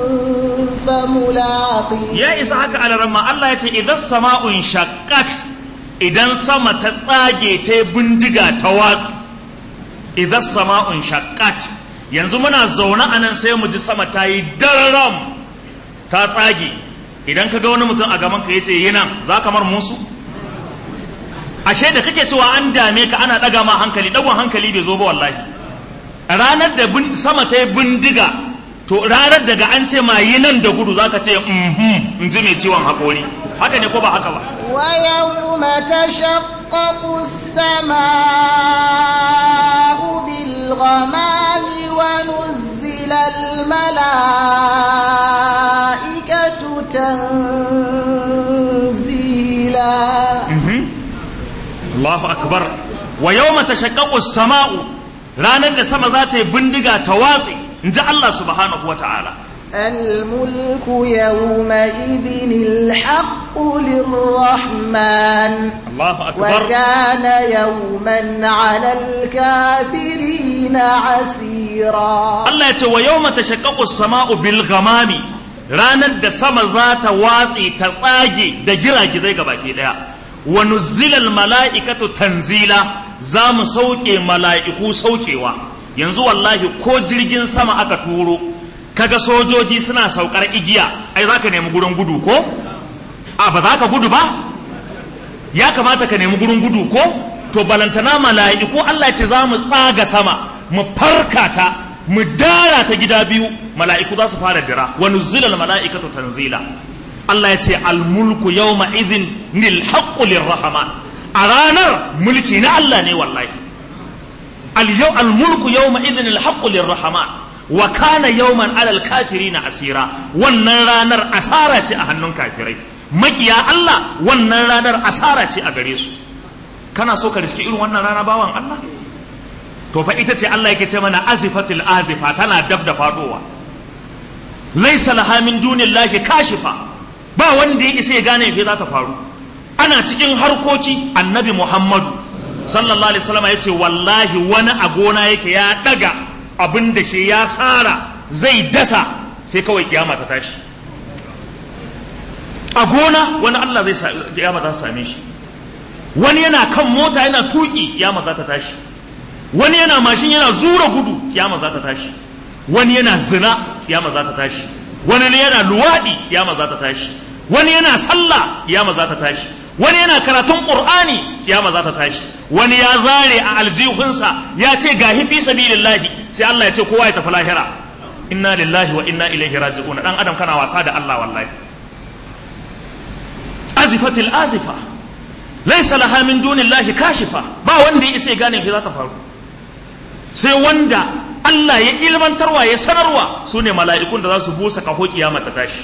فملاقيه ya isa haka alaramma Allah ya ce idan sama'un shaqqat idan sama ta tsage ta yi bindiga ta watsa idan sama'un shaqqat yanzu muna zaune a nan sai mu ji sama ta yi dararam ta tsage idan ka ga wani mutum a gaban ka yace yi nan za ka mar musu ashe da kake cewa an dame ka ana ɗaga ma hankali ɗagon hankali bai zo ba wallahi ranar da bin- sama ta yi bindiga to ranar daga an ce ma yi nan da gudu zaka ce mhm in ji mai ciwon haƙori haka ne ko ba haka ba ويوم تشقق السماء بالغمام ونزل الملائكة تنزيلا Mhm. Allahu akbar wa yawma tashaqqaqu as-sama'u ranar da sama za ta yi bindiga ta watse in ji Allah subhanahu wa ta'ala الملك يومئذ الحق للرحمن Allahu akbar وكان يوما على الكافرين عسيرا Allah ya ce wa yawma tashaqqaqu as-sama'u bil ghamami ranar da sama za ta watse ta tsage da giragizai gabaki daya wa nuzzila al-mala'ikatu tanzila za mu sauke mala'iku saukewa yanzu wallahi ko jirgin sama aka turo kaga sojoji suna saukar igiya ai za ka nemi gurin gudu ko a ba za ka gudu ba ya kamata ka nemi gurin gudu ko to balantana mala'iku Allah ce za mu tsaga sama mu farka ta mu dara ta gida biyu mala'iku za su fara dira wa nuzzilal mala'ikatu tanzila Allah ya ce al-mulku yawma idhin nil haqqu lirrahman a ranar mulki na Allah ne wallahi al-yaw al-mulku yawma idhin al haqqu lirrahman wa kana yawman alal kafirina asira wannan ranar asara ce a hannun kafirai makiya Allah wannan ranar asara ce a gare su kana so ka riski irin wannan rana bawan Allah to fa ita ce Allah yake ce mana azifatil azifa tana dab da fadowa laysa laha min dunillahi kashifa ba wanda ya isa ya gane me za ta faru ana cikin harkoki annabi Muhammadu sallallahu alaihi wasallam yace wallahi wani a gona yake ya daga abin da shi ya tsara zai dasa sai kawai kiyama ta tashi a gona wani Allah zai sa kiyama za ta same shi wani yana kan mota yana tuki kiyama za ta tashi wani yana mashin yana zura gudu kiyama za ta tashi wani yana zina kiyama za ta tashi wani yana luwadi kiyama za ta tashi wani yana sallah kiyama za ta tashi wani yana karatun qur'ani kiyama za ta tashi wani ya zare a aljihunsa ya ce ga fi sabilillahi sai Allah ya ce kowa ya tafi lahira inna lillahi wa inna ilaihi raji'un dan adam kana wasa da Allah wallahi azifatil azifa laysa laha min dunillahi kashifa ba wanda ya isa ya gane fi za ta faru sai wanda Allah ya ilmantarwa ya sanarwa su ne mala'ikun da za su busa kaho kiyama ta tashi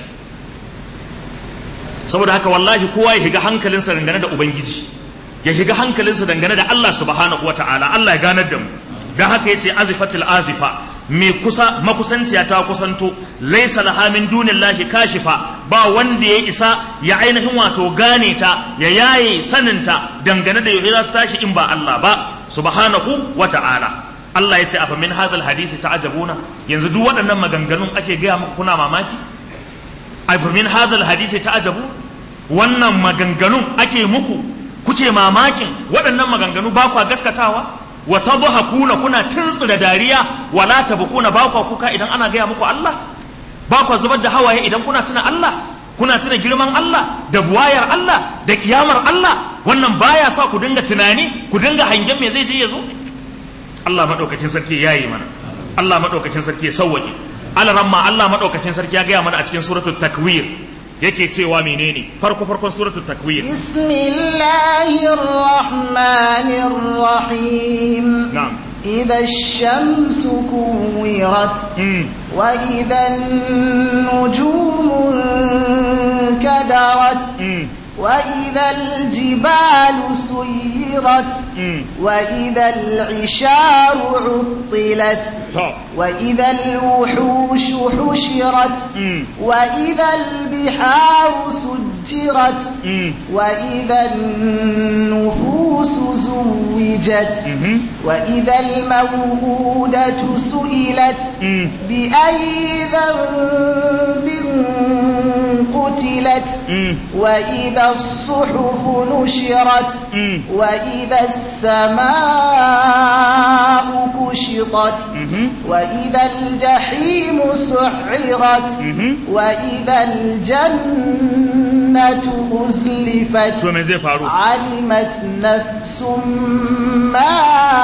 saboda haka wallahi kowa ya shiga hankalinsa dangane da ubangiji ya shiga hankalinsa dangane da Allah subhanahu wata'ala Allah ya ganar da mu dan haka yace azifatil azifa mai kusa makusanciya ta kusanto laisa laha min dunillahi kashifa ba wanda ya isa ya ainihin wato gane ta ya yaye saninta dangane da yau za ta tashi in ba Allah ba subhanahu wata'ala Allah ya ce afa min hadal hadisi ta'ajabuna yanzu duk waɗannan maganganun ake gaya muku kuna mamaki afa min hadal hadisi ta'ajabu wannan maganganun ake muku kuke mamakin waɗannan maganganu ba kwa gaskatawa wa tadhakuna kuna tuntsira dariya wala tabkuna ba kwa kuka idan ana gaya muku Allah ba kwa zubar da hawaye idan kuna tuna Allah kuna tuna girman Allah da buwayar Allah da kiyamar Allah wannan baya sa ku dinga tunani ku dinga hangen me zai je ya zo Allah maɗaukakin sarki ya yi mana Allah maɗaukakin sarki ya sauwaƙe alaramma Allah maɗaukakin sarki ya gaya mana a cikin suratul takwir yake cewa menene farko farkon suratul takwir bismillahir rahmanir rahim na'am إذا الشمس كورت وإذا النجوم انكدرت وإذا الجبال سيرت وإذا العشار عطلت وإذا الوحوش حشرت وإذا البحار سجرت وإذا النفوس زوجت عرجت وإذا الموءودة سئلت بأي ذنب قتلت وإذا الصحف نشرت وإذا السماء كشطت وإذا الجحيم سعرت وإذا الجنة أزلفت علمت نفس ما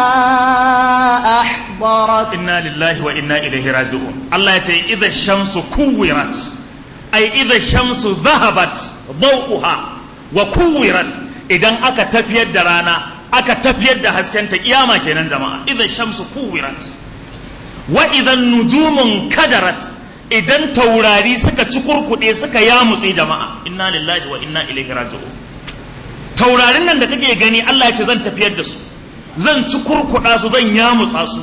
أحضرت إنا لله وإنا إليه راجعون الله يتي إذا الشمس كورت أي إذا الشمس ذهبت ضوءها وكورت إذا أكا تفيد درانا أكا تفيد هسكنت قيامة كينا جماعة إذا الشمس كورت وإذا النجوم انكدرت idan taurari suka ci kurkuɗe suka yamutse jama'a inna lillahi wa inna ilaihi raji'un taurarin nan da kake gani Allah ya ce zan tafiyar da su zan ci kurkuɗa su zan yamutsa su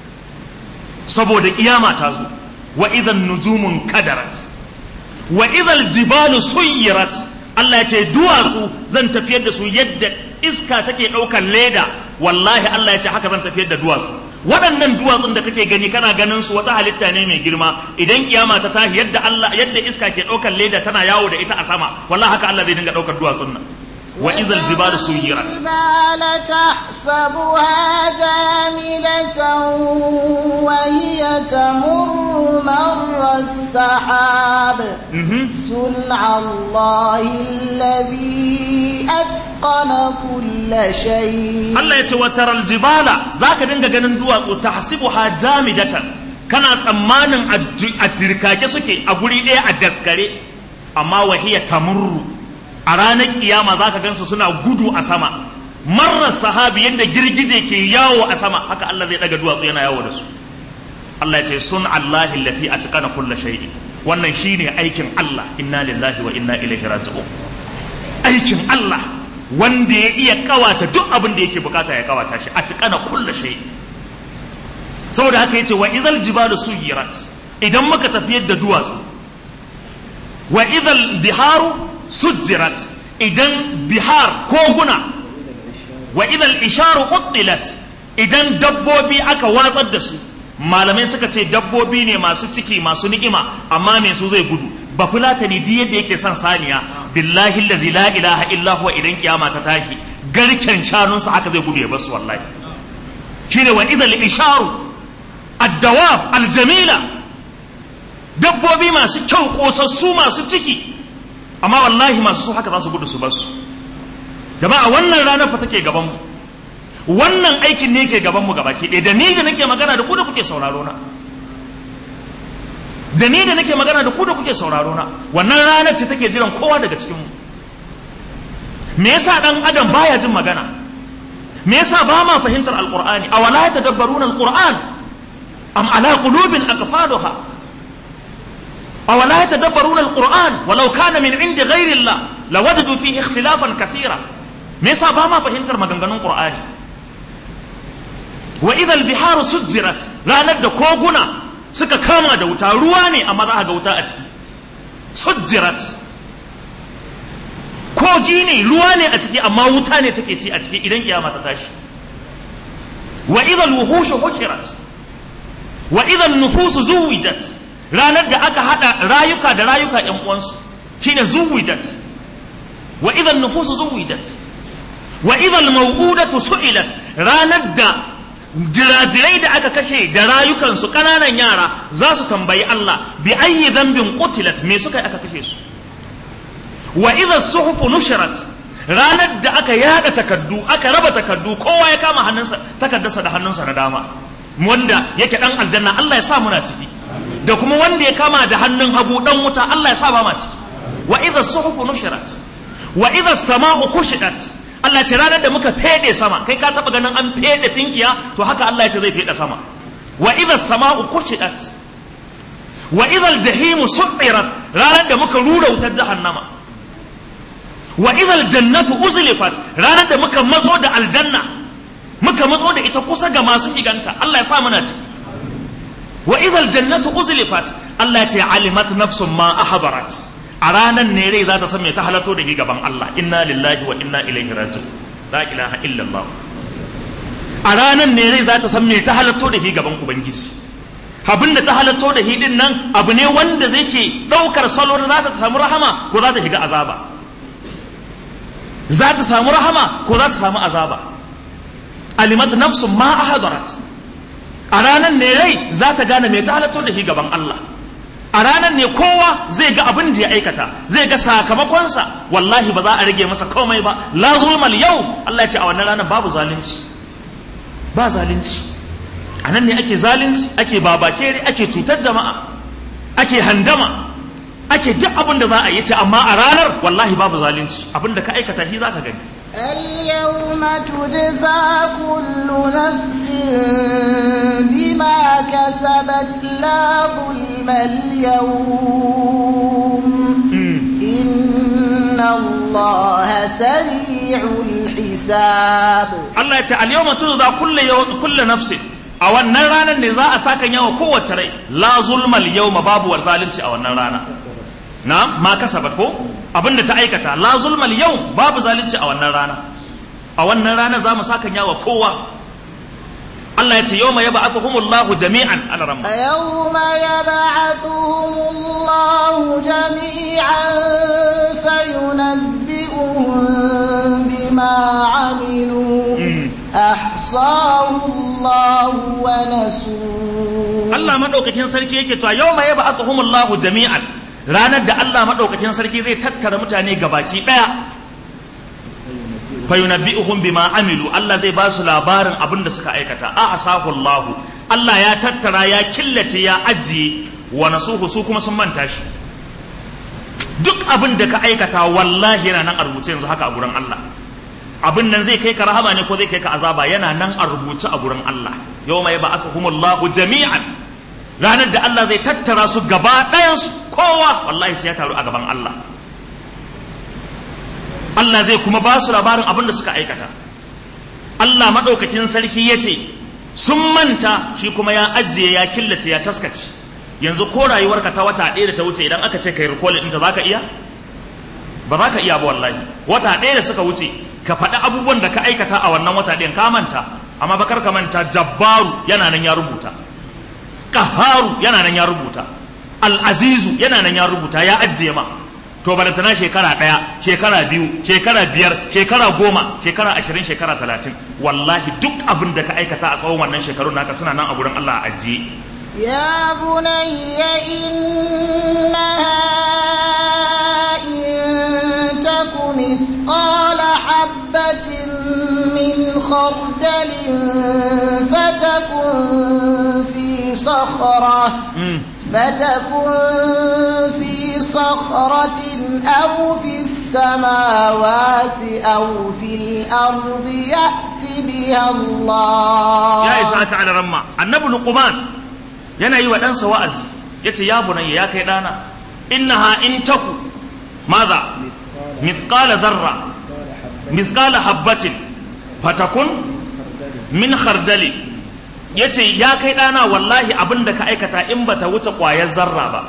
saboda kiyama ta zo wa idan nujumun kadarat wa idan jibalu suyirat Allah ya ce duwatsu zan tafiyar da su yadda iska take ɗaukar leda wallahi Allah ya ce haka zan tafiyar da duwatsu waɗannan duwatsun da kake gani kana ganin su wata halitta ne mai girma idan kiyama ta tashi yadda Allah yadda iska ke ɗaukar leda tana yawo da ita a sama wallahi haka Allah zai dinga ɗaukar duwatsun nan wa izal jibalu suyirat الجبال تحسبها جامدة وهي تمر مر السحاب صنع الله الذي أتقن كل شيء Allah ya ce wa taral jibala zaka dinga ganin duwatsu tahsibuha jamidatan kana tsammanin a tirkake suke a guri ɗaya a daskare amma wahiya tamurru a ranar kiyama zaka gansu suna gudu a sama marar sahabi yadda girgije ke yawo a sama haka Allah zai daga duwatsu yana yawo da su Allah ya ce sun Allah allati atqana kulla shay'in wannan shine aikin Allah inna lillahi wa inna ilaihi raji'un aikin Allah wanda ya iya kawata duk abin da yake bukata ya kawata shi atqana kulla shay'in saboda haka yace wa idhal jibalu suyirat idan muka tafiyar da duwatsu wa idhal biharu sujjirat idan bihar koguna wa idhal isharu quttilat idan dabbobi aka watsar da su malamai suka ce dabbobi ne masu ciki masu ni'ima amma me su zai gudu ba fulatani duk yadda yake son saniya billahi allazi la ilaha illa huwa idan kiyama ta tashi garken shanunsa haka zai gudu ya basu wallahi shine wa idhal isharu ad-dawab al-jamila dabbobi masu kyau kosassu masu ciki amma wallahi masu so haka za su gudu su basu jama'a wannan ranar fa take gaban mu wannan aikin ne ke gaban mu gabaki ɗaya da ni da nake magana da ku da kuke sauraro na da ni da nake magana da ku da kuke sauraro na wannan ranar ce take jiran kowa daga cikin mu me yasa dan adam baya jin magana me yasa ba ma fahimtar alqur'ani awala yatadabbaruna alqur'an am ala qulubin aqfaluha awala yatadabbaruna alqur'an walau kana min indi ghairi allah lawajadu fihi ikhtilafan kathira me yasa ba ma fahimtar maganganun qur'ani wa idal biharu sujjirat ranar da koguna suka kama da wuta ruwa ne amma za a ga wuta a ciki sujjirat kogi ne ruwa ne a ciki amma wuta ne take ci a ciki idan kiyama ta tashi wa idal wuhushu hukirat wa idal nufusu zuwijat ranar da aka hada rayuka da rayuka yan uwansu shine zuwijat wa idal nufusu zuwijat wa idal maw'udatu su'ilat ranar da jirajirai da aka kashe da rayukansu ƙananan yara za su tambayi Allah bi ayyi dhanbin qutilat me suka aka kashe su wa idha suhufu nushirat ranar da aka yada takaddu aka raba takaddu kowa ya kama hannunsa takaddarsa da hannunsa na dama wanda yake dan aljanna Allah ya sa muna ciki da kuma wanda ya kama da hannun hagu dan wuta Allah ya sa ba ma ciki wa idha suhufu nushirat wa idha sama'u kushidat Allah ce ranar da muka fede sama kai ka taba ganin an fede tinkiya to haka Allah ya ce zai fede sama wa idha sama'u kushidat wa idha al-jahimu su'irat ranar da muka rura wutar jahannama wa idha al-jannatu uzlifat ranar da muka matso da aljanna muka matso da ita kusa ga masu shiganta Allah ya sa muna ci wa idha al-jannatu uzlifat Allah ya ce alimat nafsun ma ahbarat a ranar ne rai za ta san me ta halato da gaban Allah inna lillahi wa inna ilaihi raji'un la ilaha illallah a ranar ne rai za ta san me ta halatto da shi gaban ubangiji abin da ta halatto da shi din nan abu ne wanda zai ke ɗaukar salo da za ta samu rahama ko za ta shiga azaba za ta samu rahama ko za ta samu azaba alimat nafsun ma ahadarat a ranar ne rai za ta gane me ta halatto da shi gaban Allah a ranar ne kowa zai ga abin da ya aikata zai ga sakamakonsa wallahi ba za a rage masa komai ba la zulmal yau Allah ya ce a wannan ranar babu zalunci ba zalunci a nan ne ake zalunci ake babakere ake cutar jama'a ake handama ake duk abin da za a yi ce amma a ranar wallahi babu zalunci abin da ka aikata shi za ka gani اليوم تجزى كل نفس بما كسبت لا ظلم اليوم إن الله سريع الحساب Allah ya ce al-yawma tujza kullu yaw- kullu nafsin a wannan ranar ne za a saka yawa kowace rai la zulmal yawma babu wal zalunci a wannan rana na ma kasabat ko abinda ta aikata la zulmal yau babu zalunci a wannan rana a wannan rana za mu saka yawa kowa Allah ya ce yawma yab'athuhumullahu jami'an ala ramma يوم يبعثهم الله جميعا فينبئهم بما عملوا أحصاه الله ونسوه Allah madaukakin sarki yake cewa yawma yab'athuhumullahu jami'an ranar da Allah madaukakin sarki zai tattara mutane gabaki daya fayunabbi'uhum bima amilu Allah zai ba su labarin abin da suka aikata a asahu Allah Allah ya tattara ya killace ya ajiye wa nasuhu su kuma sun manta shi duk abin da ka aikata wallahi yana nan a rubuce yanzu haka a gurin Allah abin nan zai kai ka rahama ne ko zai kai ka azaba yana nan a rubuce a gurin Allah yawma yab'athuhumullahu jami'an ranar da Allah zai tattara su gaba ɗayansu kowa wallahi sai ya taru a gaban Allah Allah zai kuma ba su labarin abin da suka aikata Allah maɗaukakin sarki ya ce sun manta shi kuma ya ajiye ya killace ya taskace yanzu ko rayuwarka ta wata ɗaya da ta wuce idan aka ce kai rikolin ɗinta za ka iya ba za ka iya ba wallahi wata ɗaya da suka wuce ka faɗi abubuwan da ka aikata a wannan wata ɗayan ka manta amma bakar ka manta jabbaru yana nan ya rubuta ƙaharu yana nan ya rubuta al'azizu yana nan ya rubuta ya ajiye ma to balantana shekara ɗaya shekara biyu shekara biyar shekara goma shekara ashirin shekara talatin wallahi duk abin da ka aikata a tsawon wannan shekarun naka suna nan a gurin Allah a ajiye يا بني إنها إن تك مثقال حبة من خردل فتكن في صخرة فتكن في صخرة أو في السماوات أو في الأرض يأت بها الله ya isa ka ala ramma annabi luqman yana yi wa ɗansa wa'azi yace ya bunayya ya kai ɗana innaha in taku madha mithqala dharra mithqala habbatin fatakun min khardali yace ya kai ɗana wallahi abin da ka aikata in bata wuce ƙwayar zarra ba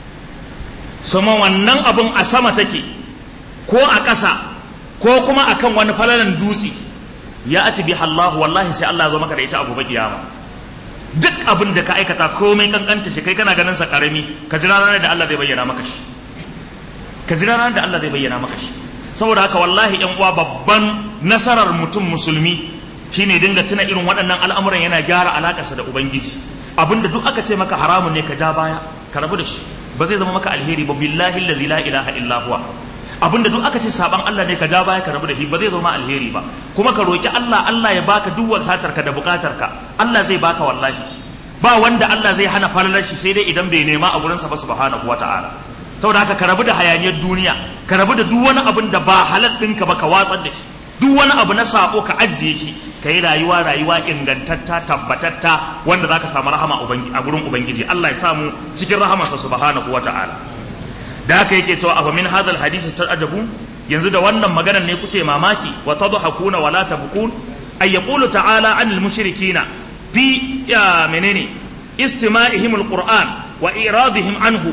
sama wannan abin a sama take ko a ƙasa ko kuma akan wani falalan dutse ya ati bi Allah wallahi sai Allah ya zo maka da ita a gobe kiyama duk abin da ka aikata komai kankanta shi kai kana ganin sa karami ka jira ranar da Allah zai bayyana maka shi ka jira ranar da Allah zai bayyana maka shi saboda haka wallahi yan uwa babban nasarar mutum musulmi shine dinga tuna irin waɗannan al'amuran yana gyara alakarsa da ubangiji abinda duk aka ce maka haramun ne ka ja baya ka rabu da shi ba zai zama maka alheri ba billahi allazi la ilaha illa huwa abinda duk aka ce saban Allah ne ka ja baya ka rabu da shi ba zai zama alheri ba kuma ka roki Allah Allah ya baka duk wadatarka da bukatarka Allah zai baka wallahi ba wanda Allah zai hana falalar shi sai dai idan bai nema a gurinsa ba subhanahu wata'ala saboda haka ka rabu da hayaniyar duniya ka rabu da duk wani abin da ba halal ɗinka ba ka watsar da shi duk wani abu na sabo ka ajiye shi ka yi rayuwa rayuwa ingantatta tabbatatta wanda za ka samu rahama a gurin ubangiji Allah ya samu cikin rahamarsa subhanahu wata'ala da haka yake cewa afa min hadal hadisi ajabu yanzu da wannan maganar ne kuke mamaki wa tadhakuna wa la tabkun ay yaqulu ta'ala anil mushrikina fi ya menene istima'ihim alquran wa iradihim anhu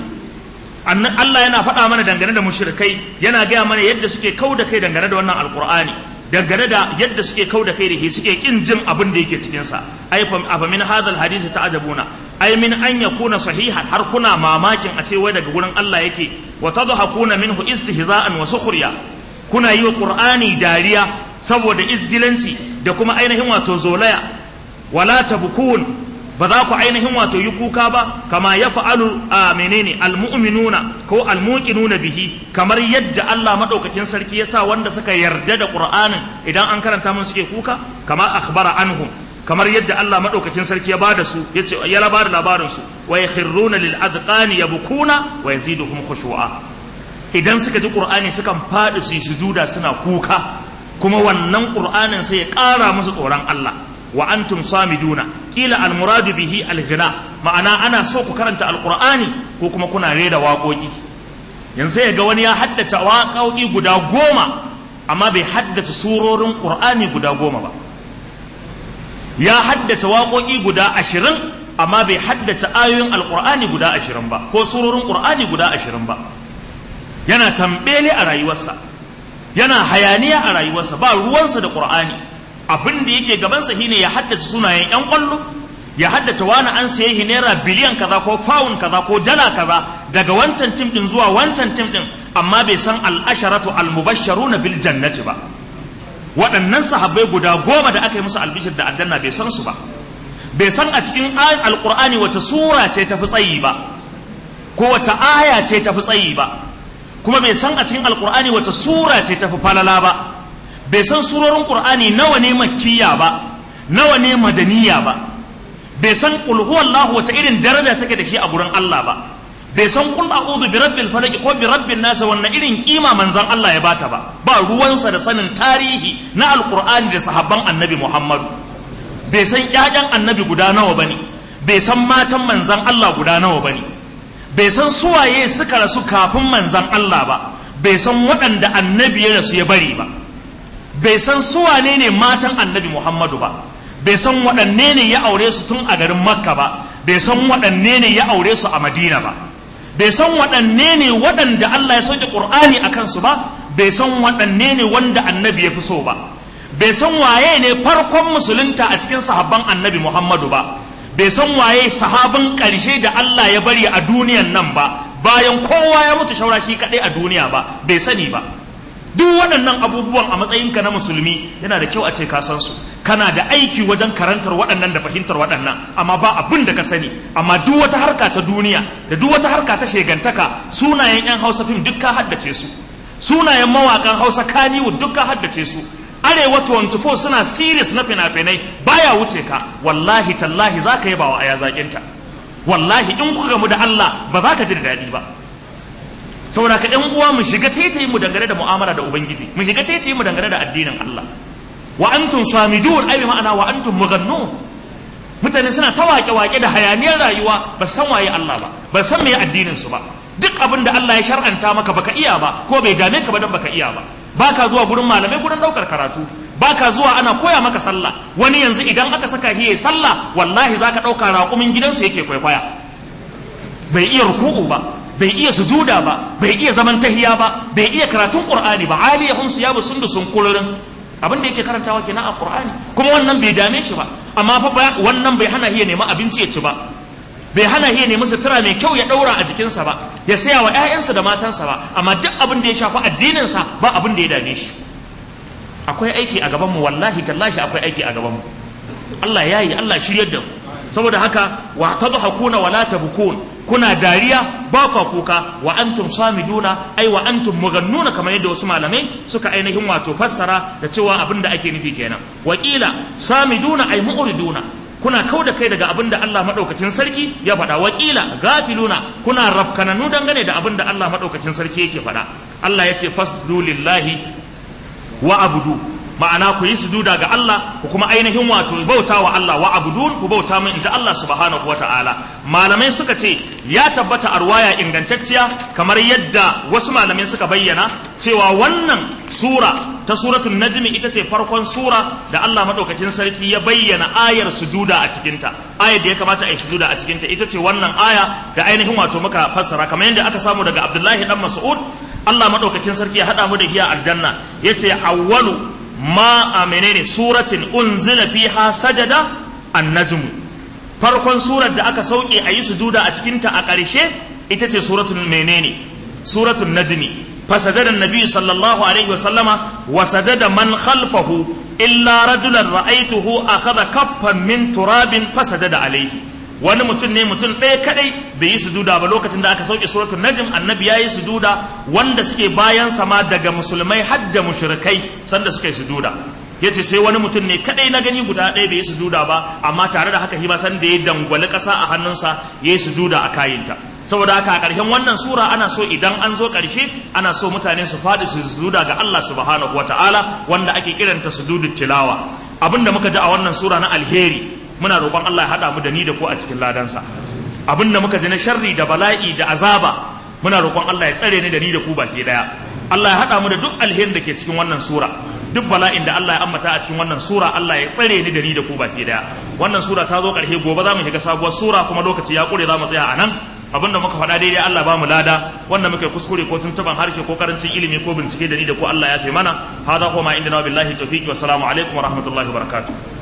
Allah yana faɗa mana dangane da mushrikai yana gaya mana yadda suke kau da kai dangane da wannan alqur'ani dangane da yadda suke kau da kai da shi suke kin jin abin da yake cikin sa ai fa min hadal hadisi ta'ajabuna ai min an yakuna sahihan har kuna mamakin a ce wai daga gurin Allah yake wa tadhakuna minhu istihza'an wa sukhriya kuna yi wa qur'ani dariya saboda izgilanci da kuma ainihin wato zolaya wala tabkun ba za ku ainihin wato yi kuka ba kama ya fa'alu a menene almu'minuna ko almuqinuna bihi kamar yadda Allah madaukakin sarki ya sa wanda suka yarda da Qur'anin idan an karanta mun suke kuka kama akhbara anhum kamar yadda Allah madaukakin sarki ya bada su yace ya labada labarin su wa yakhruna lil adqani yabkuna wa yaziduhum khushu'a idan suka ji Qur'ani sukan fadi su sujuda suna kuka kuma wannan Qur'anin sai ya ƙara musu tsoron Allah wa antum samiduna kila almuradu bihi alghina ma'ana ana so ku karanta alqur'ani ko kuma kuna rera waƙoƙi yanzu ya ga wani ya haddace waƙoƙi guda goma amma bai haddace surorin qur'ani guda goma ba ya haddace waƙoƙi guda ashirin amma bai haddace ayoyin alqur'ani guda ashirin ba ko surorin qur'ani guda ashirin ba yana tambele a rayuwarsa yana hayaniya a rayuwarsa ba ruwansa da qur'ani abin da yake gabansa shine ya haddace sunayen yan kwallo ya haddace wani an saye shi naira biliyan kaza ko fawun kaza ko dala kaza daga wancan tim din zuwa wancan tim din amma bai san al'asharatu al-mubashsharuna bil jannati ba waɗannan sahabbai guda goma da aka yi musu albishir da aljanna bai san su ba bai san a cikin ayin alqur'ani wata sura ce ta fi tsayi ba ko wata aya ce ta fi tsayi ba kuma bai san a cikin alqur'ani wata sura ce ta fi falala ba bai san surorin qur'ani nawa ne makkiya ba nawa ne madaniya ba bai san qul huwallahu wata irin daraja take da shi a gurin Allah ba bai san qul a'udhu bi rabbil falaq ko bi rabbin nas wannan irin kima manzon Allah ya bata ba ba ruwansa da sanin tarihi na alqur'ani da sahabban annabi Muhammadu bai san ƴaƴan annabi guda nawa bane bai san matan manzon Allah guda nawa bane bai san suwaye suka rasu kafin manzon Allah ba bai san waɗanda annabi ya rasu ya bari ba bai san suwane ne matan annabi Muhammadu ba bai san waɗanne ne ya aure su tun a garin Makka ba bai san waɗanne ne ya aure su a Madina ba bai san waɗanne ne waɗanda Allah ya sauke Qur'ani a kansu ba bai san waɗanne ne wanda annabi ya fi so ba bai san waye ne farkon musulunta a cikin sahabban annabi Muhammadu ba bai san waye sahabin ƙarshe da Allah ya bari a duniyan nan ba bayan kowa ya mutu shaura shi kaɗai a duniya ba bai sani ba duk waɗannan abubuwan a matsayinka na musulmi yana da kyau a ce ka san su kana da aiki wajen karantar waɗannan da fahimtar waɗannan amma ba abin da ka sani amma duk wata harka ta duniya da duk wata harka ta shegantaka sunayen yan hausa fim duk ka haddace su sunayen mawakan hausa kaniwood duk ka haddace su arewa 24 suna series na fina-finai baya wuce ka wallahi tallahi za ka yi bawa aya zaƙinta wallahi in kuka gamu da Allah ba za ka ji da daɗi ba saboda ka ɗan uwa mu shiga taitayi mu dangane da mu'amala da ubangiji mu shiga taitayi mu dangane da addinin Allah wa antum samidun ai ma'ana wa antum mughannun mutane suna ta wake wake da hayaniyar rayuwa ba san waye Allah ba ba san me addinin su ba duk abin da Allah ya shar'anta maka baka iya ba ko bai dame ka ba dan baka iya ba baka zuwa gurin malamai gurin daukar karatu baka zuwa ana koya maka sallah wani yanzu idan aka saka hiye sallah wallahi zaka dauka raƙumin gidansu yake kwaikwaya bai iya ruku'u ba bai iya sujuda ba bai iya zaman tahiya ba bai iya karatun qur'ani ba aliyahum siyabu sundusun kullun abin da yake karantawa kenan a qur'ani kuma wannan bai dame shi ba amma fa wannan bai hana hiya nema abinci ya ci ba bai hana hiya nemi sutura mai kyau ya daura a jikinsa ba ya saya wa ƴaƴansa da matansa ba amma duk abin da ya shafi addininsa ba abin da ya dame shi akwai aiki a gaban mu wallahi tallahi akwai aiki a gaban mu Allah ya yi Allah shiryar da mu saboda haka wa tadhakuna wala tabkun kuna dariya ba kwa kuka wa antum samiduna ai wa antum mughannuna kamar yadda wasu malamai suka ainihin wato fassara da cewa abin da ake nufi kenan wakila samiduna ai mu'riduna kuna kau da kai daga abin da Allah madaukakin sarki ya faɗa wakila gafiluna kuna rafkananu dangane da abin da Allah madaukakin sarki yake faɗa Allah ya ce fasdu lillahi wa abudu ma'ana ku yi sujuda ga Allah ku kuma ainihin wato bauta wa Allah wa abudun ku bauta min inji Allah subhanahu wata'ala malamai suka ce ya tabbata a ruwaya ingantacciya kamar yadda wasu malamai suka bayyana cewa wannan sura ta suratul najmi ita ce farkon sura da Allah madaukakin sarki ya bayyana ayar sujuda a cikinta ayar da ya kamata a yi sujuda a cikinta ita ce wannan aya da ainihin wato muka fassara kamar yadda aka samu daga Abdullahi dan Mas'ud Allah madaukakin sarki ya hada mu da hiya aljanna yace awwalu ma a menene suratin unzila fiha sajada an-najm farkon surar da aka sauke a yi sujuda a cikinta a ƙarshe ita ce suratul menene suratul najmi فسجد النبي صلى الله عليه وسلم وسجد من خلفه إلا رجلا رأيته أخذ كفا من تراب فسجد عليه wani mutum ne mutum ɗaya kadai bai yi sujuda ba lokacin da aka sauke suratul najm annabi ya yi sujuda wanda suke bayan sama daga musulmai har da mushrikai sanda suka yi sujuda yace sai wani mutum ne kadai na gani guda ɗaya bai yi sujuda ba amma tare da haka shi ma san da ya dangwali ƙasa a hannunsa ya yi sujuda a kayinta saboda haka a ƙarshen wannan sura ana so idan an zo ƙarshe ana so mutane su faɗi su sujuda ga Allah subhanahu wataala wanda ake kiranta sujudut tilawa abinda muka ji a wannan sura na alheri muna roƙon Allah ya haɗa mu da ni da ku a cikin ladansa abinda muka ji na sharri da bala'i da azaba muna roƙon Allah ya tsare ni da ni da ku baki daya Allah ya haɗa mu da duk alherin da ke cikin wannan sura duk bala'in da Allah ya ambata a cikin wannan sura Allah ya tsare ni da ni da ku baki daya wannan sura ta zo ƙarshe gobe za mu shiga sabuwar sura kuma lokaci ya ƙure za mu tsaya a nan abinda muka faɗa daidai Allah ba mu lada wanda muka kuskure ko tuntuban harshe ko karancin ilimi ko bincike da ni da ku Allah ya fi mana hada kuma inda na billahi tawfiqi wa salamu alaikum wa rahmatullahi wa barakatuh